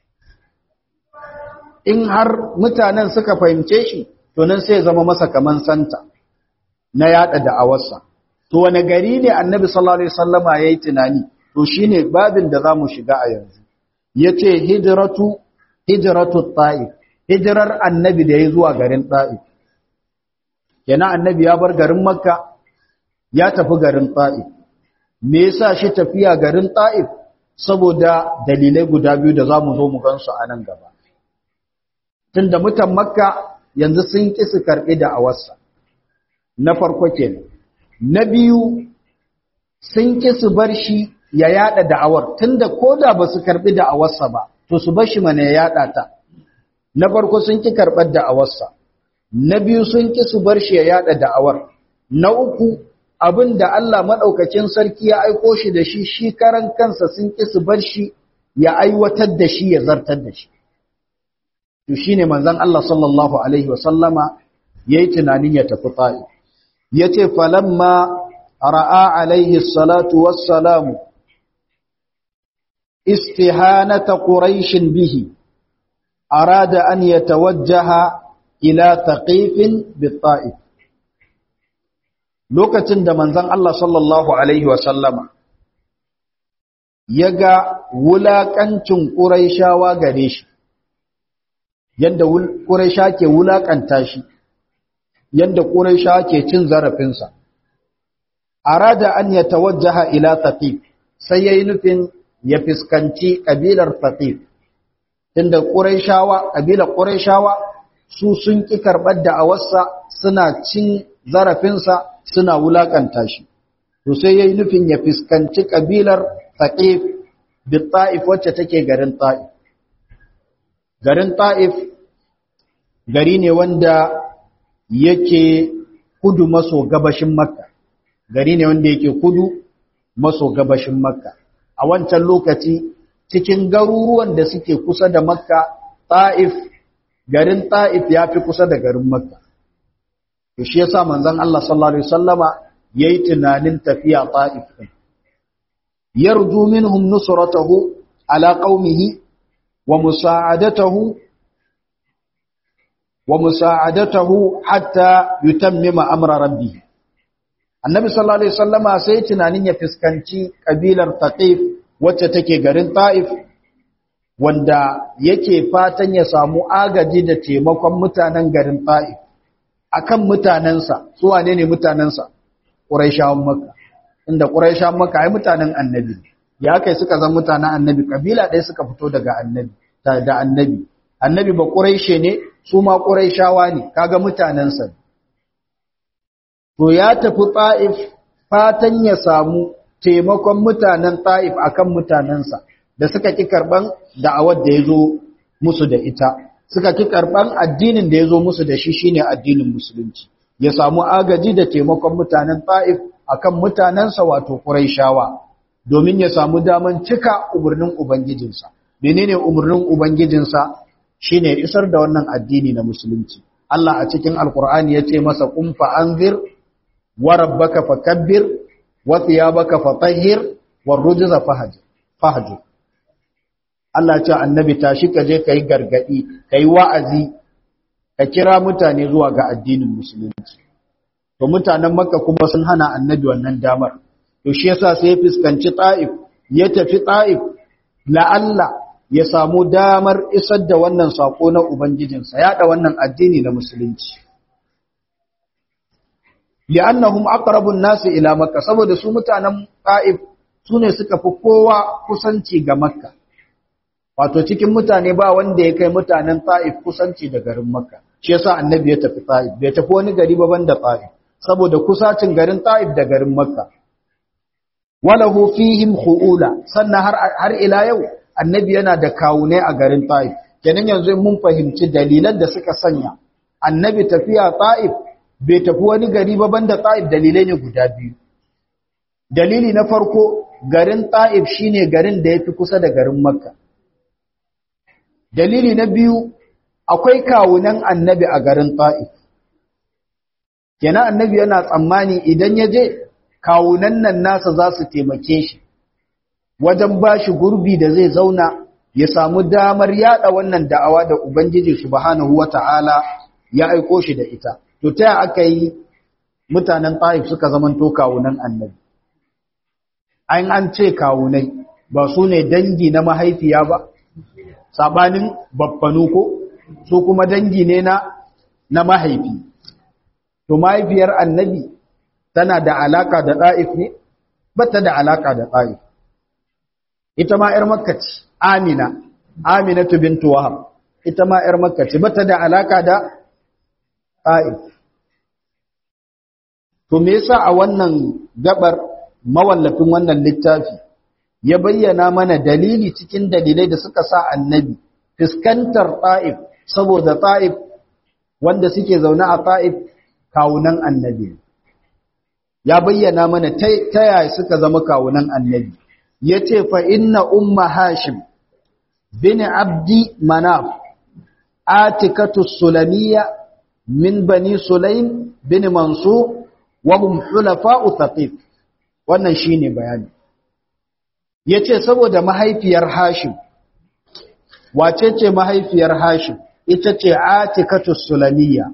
in har mutanen suka fahimce shi to nan sai zama masa kaman santa na yada da'awarsa to wani gari ne annabi sallallahu alaihi wasallama yayi tunani to shine babin da zamu shiga a yanzu yace hijratu hijratu ta'if hijrar annabi da yayi zuwa garin ta'if kenan annabi ya bar garin makka ya tafi garin ta'if me yasa shi tafiya garin ta'if saboda dalilai guda biyu da zamu zo mu gansu a nan gaba tunda mutan makka yanzu sun ki su karbi da awarsa na farko kenan na biyu sun ki su bar shi ya yada da'awar tunda koda ba su karbi da'awarsa ba to su bar shi mana ya yada ta na farko sun ki karbar da'awarsa na biyu sun ki su bar shi ya yada da'awar na uku abin da Allah madaukakin sarki ya aiko shi da shi shi karan kansa sun ki su bar shi ya aiwatar da shi ya zartar da shi to shine manzon Allah sallallahu alaihi wasallama yayi tunanin ya tafi ta'if yace falamma ra'a alaihi salatu wassalamu istihanata quraish bihi arada an yatawajjaha ila thaqif bit-ta'if lokacin da manzon Allah sallallahu alaihi wasallama yaga wulakancin quraishawa gare shi yanda quraisha ke wulakanta shi yanda quraisha ke cin zarafinsa arada an yatawajjaha ila thaqif sai yayi nufin ya fiskanci kabilar thaqif tunda quraishawa kabilar quraishawa su sun ki karbar da awarsa suna cin zarafinsa suna wulakanta shi to sai yayi nufin ya fiskanci kabilar thaqif bi ta'if wacce take garin ta'if garin ta'if gari ne wanda yake kudu maso gabashin makka gari ne wanda yake kudu maso gabashin makka a wancan lokaci cikin garuruwan da suke kusa da makka ta'if garin ta'if ya fi kusa da garin makka to shi yasa manzon Allah sallallahu alaihi wasallama yayi tunanin tafiya ta'if din yarju minhum nusratahu ala qaumihi wa musa'adatahu wa musa'adatahu hatta yutammima amra rabbih annabi sallallahu alaihi wasallama sai tunanin ya fiskanci kabilar taqif wacce take garin ta'if wanda yake fatan ya samu agaji da taimakon mutanen garin ta'if akan mutanensa su wane ne mutanensa quraishawan makka inda quraishawan makka ai mutanen annabi ya kai suka zama mutanen annabi kabila ɗaya suka fito daga annabi da annabi annabi ba quraishe ne su ma quraishawa ne kaga mutanensa to ya tafi ta'if fatan ya samu taimakon mutanen ta'if akan mutanensa da suka ki karban da'awar da ya zo musu da ita suka ki karban addinin da ya zo musu da shi shine addinin musulunci ya samu agaji da taimakon mutanen ta'if akan mutanensa wato quraishawa domin ya samu daman cika umarnin ubangijinsa menene umarnin ubangijinsa shine isar da wannan addini na musulunci Allah a cikin alkur'ani ya ce masa qum fa anzir wa rabbaka fakabbir wa thiyabaka fatahhir war rujza fahjur fahjur Allah ce annabi tashi ka je kai gargadi kai wa'azi ka kira mutane zuwa ga addinin musulunci to mutanen makka kuma sun hana annabi wannan damar to shi yasa sai ya fuskanci ta'if ya tafi ta'if la'alla ya samu damar isar da wannan sako na ubangijinsa yaɗa wannan addini na musulunci li'annahum aqrabun nasi ila makka saboda su mutanen ta'if sune suka fi kowa kusanci ga makka wato cikin mutane ba wanda ya kai mutanen ta'if kusanci da garin makka shi yasa annabi ya tafi ta'if bai tafi wani gari ba banda ta'if saboda kusacin garin ta'if da garin makka walahu fihim khuula sannan har har ila yau annabi yana da kawunai a garin ta'if kenan yanzu mun fahimci dalilan da suka sanya annabi tafiya ta'if bai tafi wani gari ba banda ta'if dalilai ne guda biyu dalili na farko garin ta'if shine garin da yafi kusa da garin makka dalili na biyu akwai kawunan annabi a garin ta'if kenan annabi yana tsammani idan ya je kawunan nan nasa za su taimake shi wajen ba shi gurbi da zai zauna ya samu damar yada wannan da'awa da ubangiji subhanahu wata'ala ya aiko shi da ita to ta aka yi mutanen ta'if suka zamanto kawunan annabi an an ce kawunai ba su ne dangi na mahaifiya ba sabanin babbanu ko su kuma dangi ne na na mahaifi to mahaifiyar annabi tana da alaka da ɗa'if ne bata da alaka da ɗa'if ita ma ‘yar makka ce amina aminatu bintu wahab ita ma ‘yar makka ce bata da alaka da ɗa'if to me yasa a wannan gabar mawallafin wannan littafi ya bayyana mana dalili cikin dalilai da suka sa annabi fuskantar ta'if saboda ta'if wanda suke zaune a ta'if kawunan annabi ya bayyana mana ta yaya suka zama kawunan annabi ya ce fa inna umma hashim bin abdi manaf atikatu sulamiya min bani sulaim bin mansur wa hum hulafa'u thaqif wannan shine bayani yace saboda mahaifiyar hashim wace ce mahaifiyar hashim ita ce atikatu sulamiyya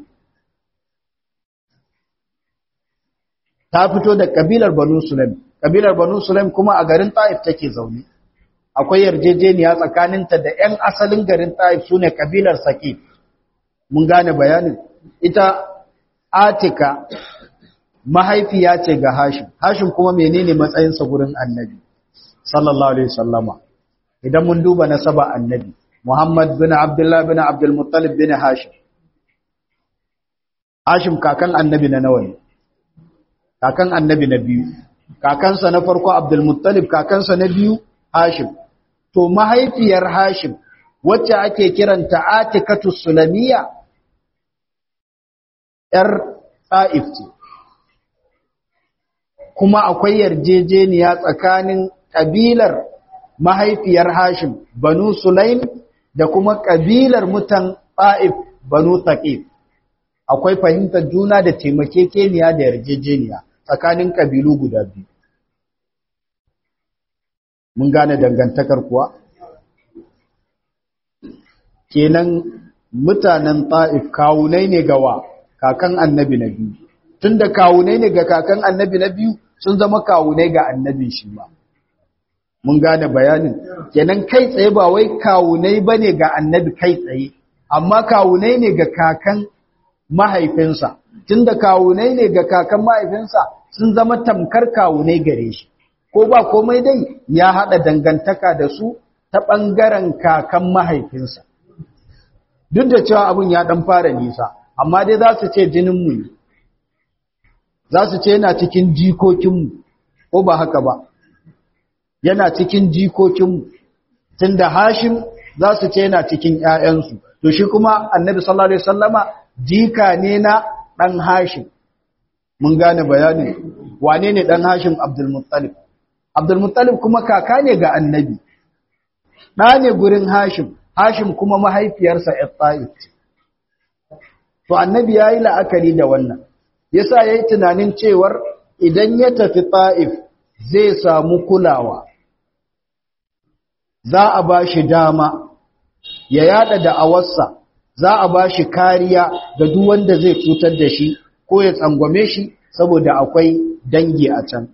ta fito da kabilar banu sulaim kabilar banu sulaim kuma a garin taif take zaune akwai yarjejeniya tsakaninta da 'yan asalin garin taif sune kabilar saqif mun gane bayanin ita atika mahaifiya ce ga hashim hashim kuma menene matsayinsa gurin annabi sallallahu alaihi wasallama idan mun duba nasaba annabi muhammad bin abdullah bin abdul muttalib bin hashim hashim kakan annabi na nawa ne kakan annabi na biyu kakansa na farko abdul muttalib kakansa na biyu hashim to mahaifiyar hashim wacce ake kiranta atikatu sulamiya ‘yar ɗa'if ce, kuma akwai yarjejeniya tsakanin ƙabilar mahaifiyar Hashim, Banu Sulaim, da kuma ƙabilar mutan ɗa'if Banu Taƙif. Akwai fahimtar juna da taimakekeniya da yarjejeniya tsakanin ƙabilu guda biyu. Mun gane dangantakar kuwa? Kenan mutanen ɗa'if kawunai ne gawa. kakan annabi na biyu tun da kawunai ne ga kakan annabi na biyu sun zama kawunai ga annabin shi ba mun gane bayanin kenan kai tsaye ba wai kawunai ba ne ga annabi kai tsaye amma kawunai ne ga kakan mahaifinsa tun da kawunai ne ga kakan mahaifinsa sun zama tamkar kawunai gare shi ko ba komai dai ya haɗa dangantaka da su ta ɓangaren kakan mahaifinsa duk da cewa abin ya ɗan fara nisa amma dai za su ce jininmu ne za su ce yana cikin jikokinmu ko ba haka ba yana cikin jikokinmu tun da hashim za su ce yana cikin ‘ya'yansu to shi kuma annabi sallallahu Alaihi wasallama jika ne na ɗan hashim mun gane bayanin wane ne ɗan hashim abdulmuttalib abdulmuttalib kuma kaka ne ga annabi ɗa ne gurin hashim hashim kuma mahaifiyarsa ‘yatta'id to annabi ya yi la'akari da wannan yasa ya yi tunanin cewar idan ya tafi ta'if zai samu kulawa za a ba shi dama ya yada da'awarsa za a ba shi kariya ga duk wanda zai cutar da shi ko ya tsangwame shi saboda akwai dangi a can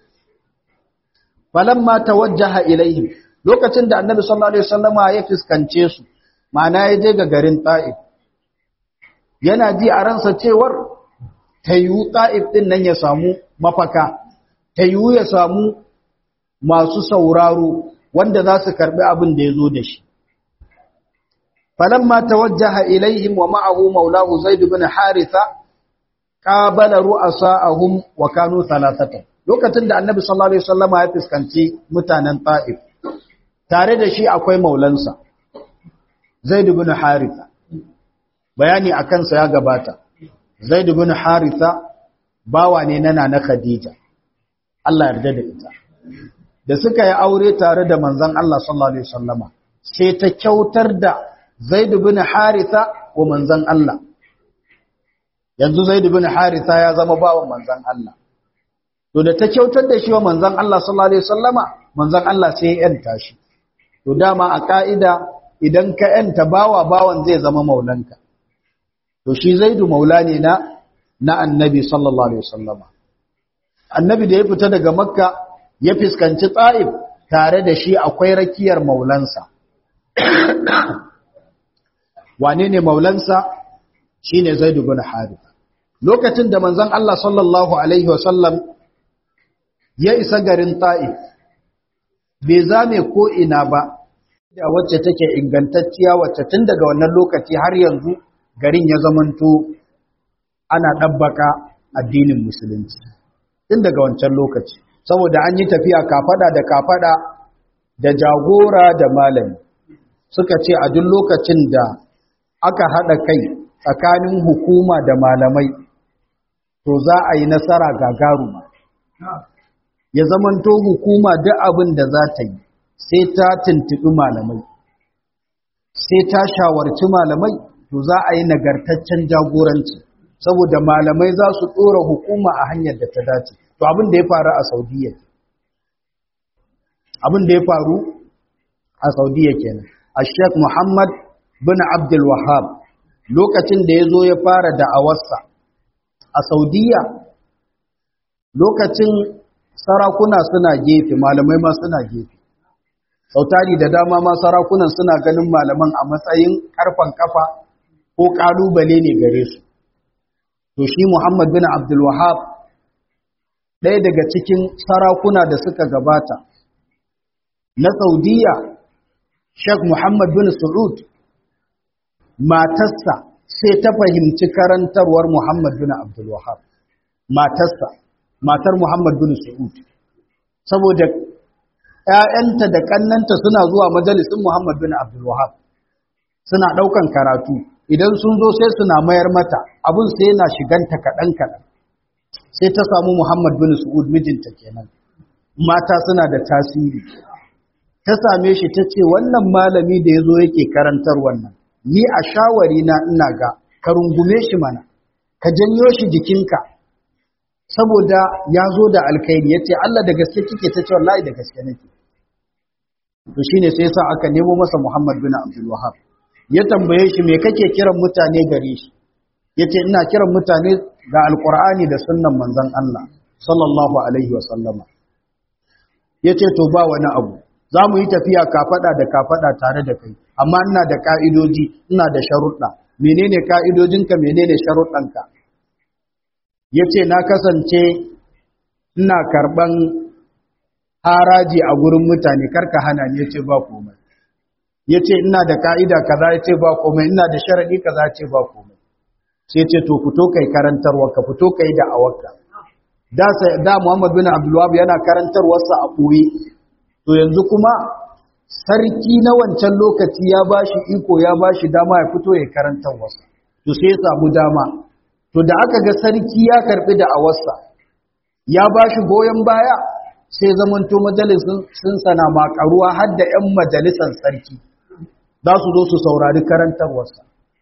falamma tawajjaha ilaihim lokacin da annabi sallallahu alaihi wasallama ya fiskance su ma'ana ya je ga garin ta'if yana ji a ransa cewar ta yiwu ta'if ɗin nan ya samu mafaka, ta yiwu ya samu masu sauraro wanda za su karɓi abin da ya zo da shi. Falamma ta wajaha ilaihim wa ma'ahu maulahu zai bin haritha, ƙabala ru'asa'ahum wa kanu talatata. Lokacin da annabi sallallahu Alaihi wasallama ya fuskanci mutanen ta'if, tare da shi akwai maulansa, zai bin haritha. bayani a kansa ya gabata zaid ibn haritha bawa ne na nana khadija Allah yarda da ita da suka yi aure tare da manzon Allah sallallahu alaihi wasallama sai ta kyautar da zaid ibn haritha wa manzon Allah yanzu zaid ibn haritha ya zama bawan manzon Allah to da ta kyautar da shi wa manzon Allah sallallahu alaihi wasallama manzon Allah sai ya yanta shi to dama a ka'ida idan ka yanta bawa bawan zai zama maulanka to shi zaidu maula ne na na annabi sallallahu alaihi wasallama annabi da ya fita daga makka ya fiskanci ta'if tare da shi akwai rakiyar maulansa wane ne maulansa shine zaidu bin harith lokacin da manzon Allah sallallahu alaihi wasallam ya isa garin ta'if bai zame ko ina ba da wacce take ingantacciya wacce tun daga wannan lokaci har yanzu garin ya zamanto ana ɗabbaka addinin musulunci tun daga wancan lokaci saboda an yi tafiya kafada da kafada da jagora da malami suka ce a duk lokacin da aka haɗa kai tsakanin hukuma da malamai to za a yi nasara gagaruma ya zamanto hukuma duk abin da za ta yi sai ta tuntuɓi malamai sai ta shawarci malamai to za a yi nagartaccen jagoranci saboda malamai za su ɗora hukuma a hanyar da ta dace to abin da ya faru a saudiya abin da ya faru a saudiya kenan a sheikh muhammad bin abdul wahab lokacin da ya zo ya fara da'awarsa a saudiya lokacin sarakuna suna gefe malamai ma suna gefe sautari da dama ma sarakunan suna ganin malaman a matsayin karfan kafa ko kalubale ne gare su to shi Muhammad bin Abdul Wahhab ɗaya daga cikin sarakuna da suka gabata na Saudiya Sheikh Muhammad bin Saud matarsa sai ta fahimci karantarwar Muhammad bin Abdul Wahhab matarsa matar Muhammad bin Saud saboda ‘ya'yanta da ƙannanta suna zuwa majalisun Muhammad bin Abdul Wahab suna ɗaukan karatu idan sun zo sai suna mayar mata abin sai yana shiganta kaɗan-kaɗan sai ta samu Muhammad bin Su'ud mijinta kenan mata suna da tasiri ta same shi ta ce wannan malami da ya zo yake karantar wannan ni a shawari na ina ga ka rungume shi mana ka janyo shi jikinka saboda ya zo da alkhairi ya ce Allah da gaske kike ta ce wallahi da gaske nake to shine sai sa aka nemo masa Muhammad bin Abdul Wahhab ya tambaye shi me kake kiran mutane gare shi yace ina kiran mutane ga alqur'ani da sunnan manzon Allah sallallahu alaihi wa sallama yace to ba wani abu za mu yi tafiya kafada da kafada tare da kai amma ina da ka'idoji ina da sharuɗa menene ka'idojinka menene sharuɗanka ya ce na kasance ina karɓan haraji a gurin mutane karka hana ne ce ba komai ya ce ina da ka'ida kaza ya ce ba komai ina da sharaɗi kaza ya ce ba komai sai ce to fito kai karantarwa ka fito kai da awarka da da Muhammad bin Abdulwahab yana karantarwarsa a ɓoye to yanzu kuma sarki na wancan lokaci ya bashi iko ya bashi dama ya fito ya karantarwarsa to sai ya samu dama to da aka ga sarki ya karbi da awarsa ya ba shi goyon baya sai zamanto majalisun sun sana makaruwa har da 'yan majalisar sarki za su zo su saurari karantarwarsa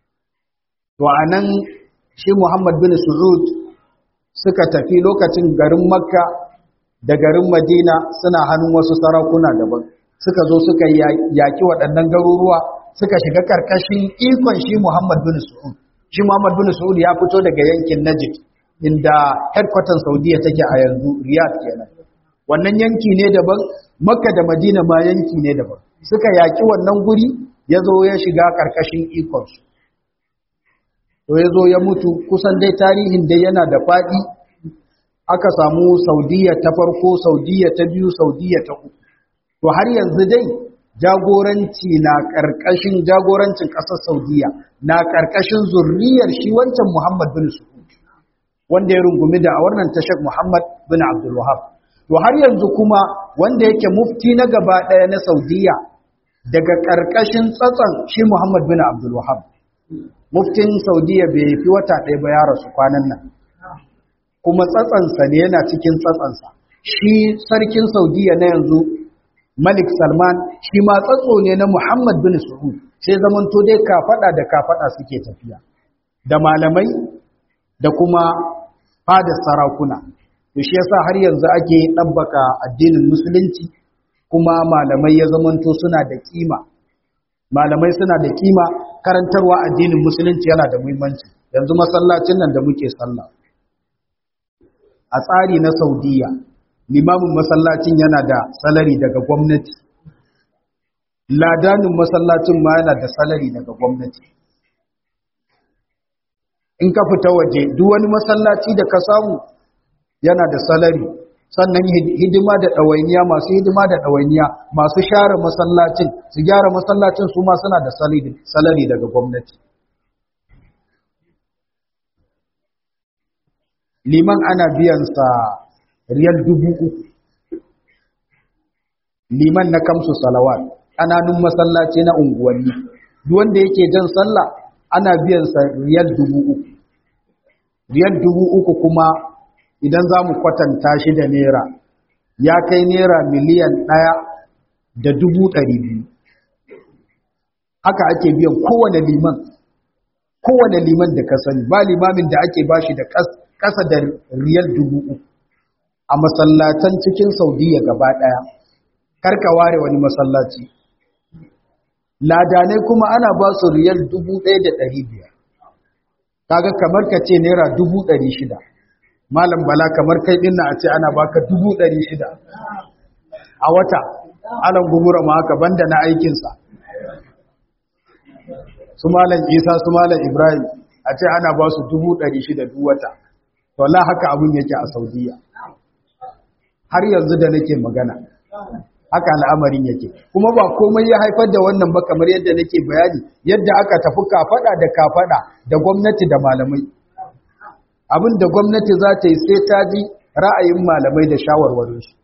to a nan shi muhammad bin su'ud suka tafi lokacin garin makka da garin madina suna hannun wasu sarakuna daban suka zo suka yaki waɗannan garuruwa suka shiga karkashin ikon shi muhammad bin su'ud shi Muhammad bin Saud ya fito daga yankin Najd inda headquarter Saudiya take a yanzu Riyadh kenan wannan yanki ne daban Makka da Madina ma yanki ne daban suka yaki wannan guri ya zo ya shiga karkashin ikon su to ya zo ya mutu kusan dai tarihin dai yana da faɗi aka samu Saudiya ta farko Saudiya ta biyu Saudiya ta uku to har yanzu dai jagoranci na ƙarƙashin jagorancin ƙasar Saudiya na ƙarƙashin zurriyar shi wancan Muhammad bin Su'ud wanda ya rungumi da a wannan tashar Muhammad bin Abdul Wahab to har yanzu kuma wanda yake mufti na gaba ɗaya na Saudiya daga ƙarƙashin tsatson shi Muhammad bin Abdul Wahab muftin Saudiya bai fi wata ɗaya ba ya rasu kwanan nan kuma tsatsansa ne yana cikin tsatsansa shi sarkin Saudiya na yanzu Malik Salman shi ma tsatso ne na Muhammad bin Saud sai zamanto dai kafada da kafada suke tafiya da malamai da kuma fadar sarakuna to shi yasa har yanzu ake dabbaka addinin musulunci kuma malamai ya zamanto suna da kima malamai suna da kima karantarwa addinin musulunci yana da muhimmanci yanzu masallacin nan da muke sallah a tsari na Saudiya limamin masallacin yana da salari daga gwamnati ladanin masallacin ma yana da salari daga gwamnati in ka fita waje duk wani masallaci da ka samu yana da salari sannan hidima da ɗawainiya masu hidima da ɗawainiya masu share masallacin su gyara masallacin su ma suna da salari daga gwamnati liman ana biyansa riyal dubu uku liman na kamsu salawat ƙananun masallaci na unguwanni duk wanda yake jan sallah ana biyan sa riyal dubu uku riyal dubu uku kuma idan za mu kwatanta shi da naira ya kai naira miliyan ɗaya da dubu ɗari biyu haka ake biyan kowane liman kowane liman da ka sani ba limamin da ake bashi da ƙasa da riyal dubu uku a masallatan cikin saudiya gaba ɗaya karka ware wani masallaci ladanai kuma ana ba su riyal dubu ɗaya da ɗari biyar kaga kamar ka ce naira dubu ɗari shida malam bala kamar kai ɗin na a ce ana baka dubu ɗari shida a wata alan gumura ma haka banda na aikinsa su malam isa su malam ibrahim a ce ana ba su dubu ɗari shida duk wata to Allah haka abin yake a saudiya har yanzu da nake magana haka al'amarin yake kuma ba komai ya haifar da wannan ba kamar yadda nake bayani yadda aka tafi kafada da kafada da gwamnati da malamai abin da gwamnati za ta yi sai ta ji ra'ayin malamai da shawarwarin su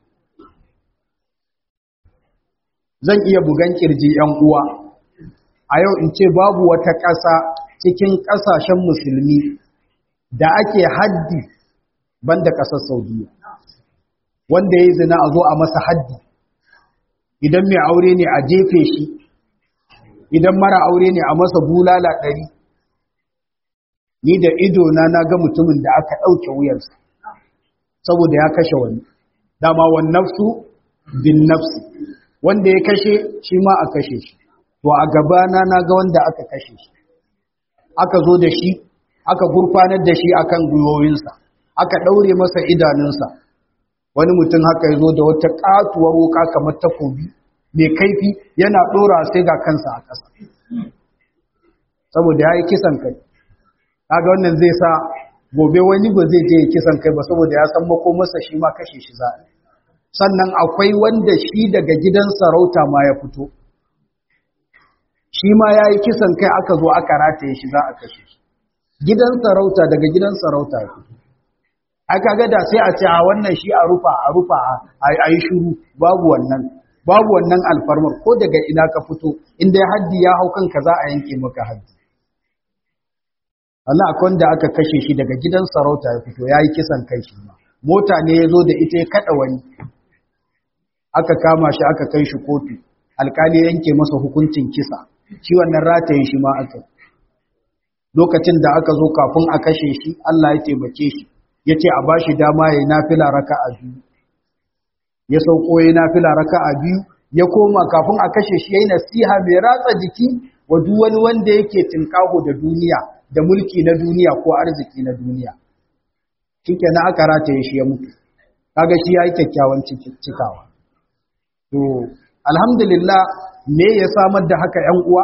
zan iya bugan kirji yan uwa a yau in ce babu wata ƙasa cikin ƙasashen musulmi da ake haddi banda ƙasar saudiya wanda ya yi zina a zo a masa haddi idan mai aure ne a jefe shi idan mara aure ne a masa bulala ɗari ni da ido na na ga mutumin da aka ɗauke wuyarsa saboda ya kashe wani dama wan nafsu bin nafsi wanda ya kashe shi ma a kashe shi to a gabana na ga wanda aka kashe shi aka zo da shi aka gurfanar da shi akan gwiwoyinsa aka ɗaure masa idanunsa wani mutum haka ya zo da wata ƙatuwar wuka kamar takobi mai kaifi yana ɗora sai ga kansa a ƙasa saboda ya yi kisan kai kaga wannan zai sa gobe wani ba zai je ya kisan kai ba saboda ya san makomarsa shi ma kashe shi za sannan akwai wanda shi daga gidan sarauta ma ya fito shi ma ya yi kisan kai aka zo aka rataye shi za a kashe shi gidan sarauta daga gidan sarauta ya fito aka ga da sai a ce a wannan shi a rufa a rufa a yi shuru babu wannan babu wannan alfarmar ko daga ina ka fito inda haddi ya hau kanka za a yanke maka haddi Allah akwai wanda aka kashe shi daga gidan sarauta ya fito ya yi kisan kai shi ma mota ne ya zo da ita ya kaɗa wani aka kama shi aka kai shi kotu alkali yanke masa hukuncin kisa shi wannan rataye shi ma aka lokacin da aka zo kafin a kashe shi Allah ya taimake shi ya ce a bashi dama ya yi nafila raka a biyu ya sauko ya yi nafila raka a biyu ya koma kafin a kashe shi ya yi nasiha mai ratsa jiki wa duk wani wanda yake tinkaho da duniya da mulki na duniya ko arziki na duniya shike na aka rataye shi ya mutu kaga shi ya yi kyakkyawan cikawa to alhamdulillah me ya samar da haka yan uwa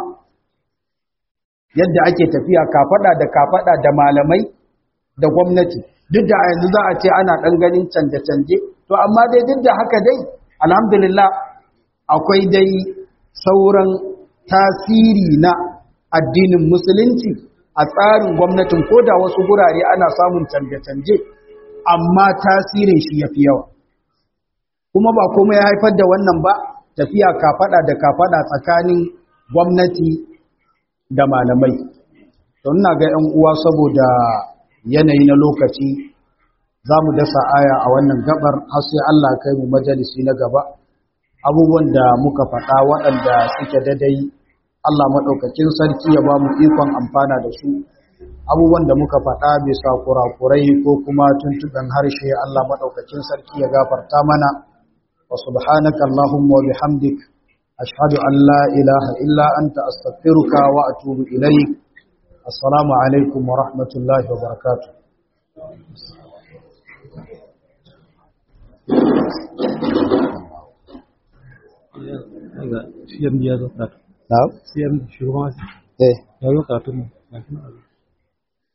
yadda ake tafiya kafada da kafada da malamai da gwamnati duk da yanzu za a ce ana ɗan ganin canje-canje to amma dai duk da haka dai alhamdulillah akwai dai sauran tasiri na addinin musulunci a tsarin gwamnatin ko da wasu gurare ana samun canje-canje amma tasirin shi ya fi yawa kuma ba kuma ya haifar da wannan ba tafiya kafaɗa da kafaɗa tsakanin gwamnati da malamai to ina ga 'yan uwa saboda yanayi na lokaci za mu dasa aya a wannan gabar har sai Allah kai mu majalisi na gaba abubuwan da muka faɗa waɗanda suke dadai Allah maɗaukakin sarki ya ba mu ikon amfana da su abubuwan da muka faɗa bisa kurakurai ko kuma tuntuɓen harshe Allah maɗaukakin sarki ya gafarta mana wa subhanaka Allahumma wa bihamdik ashhadu an la ilaha illa anta astaghfiruka wa atubu ilaik assalamu alaikum wa rahmatullahi wa barakatuh CMD ya zo karatu. Na'am? CMD shugaban Eh. ya zo karatu ne.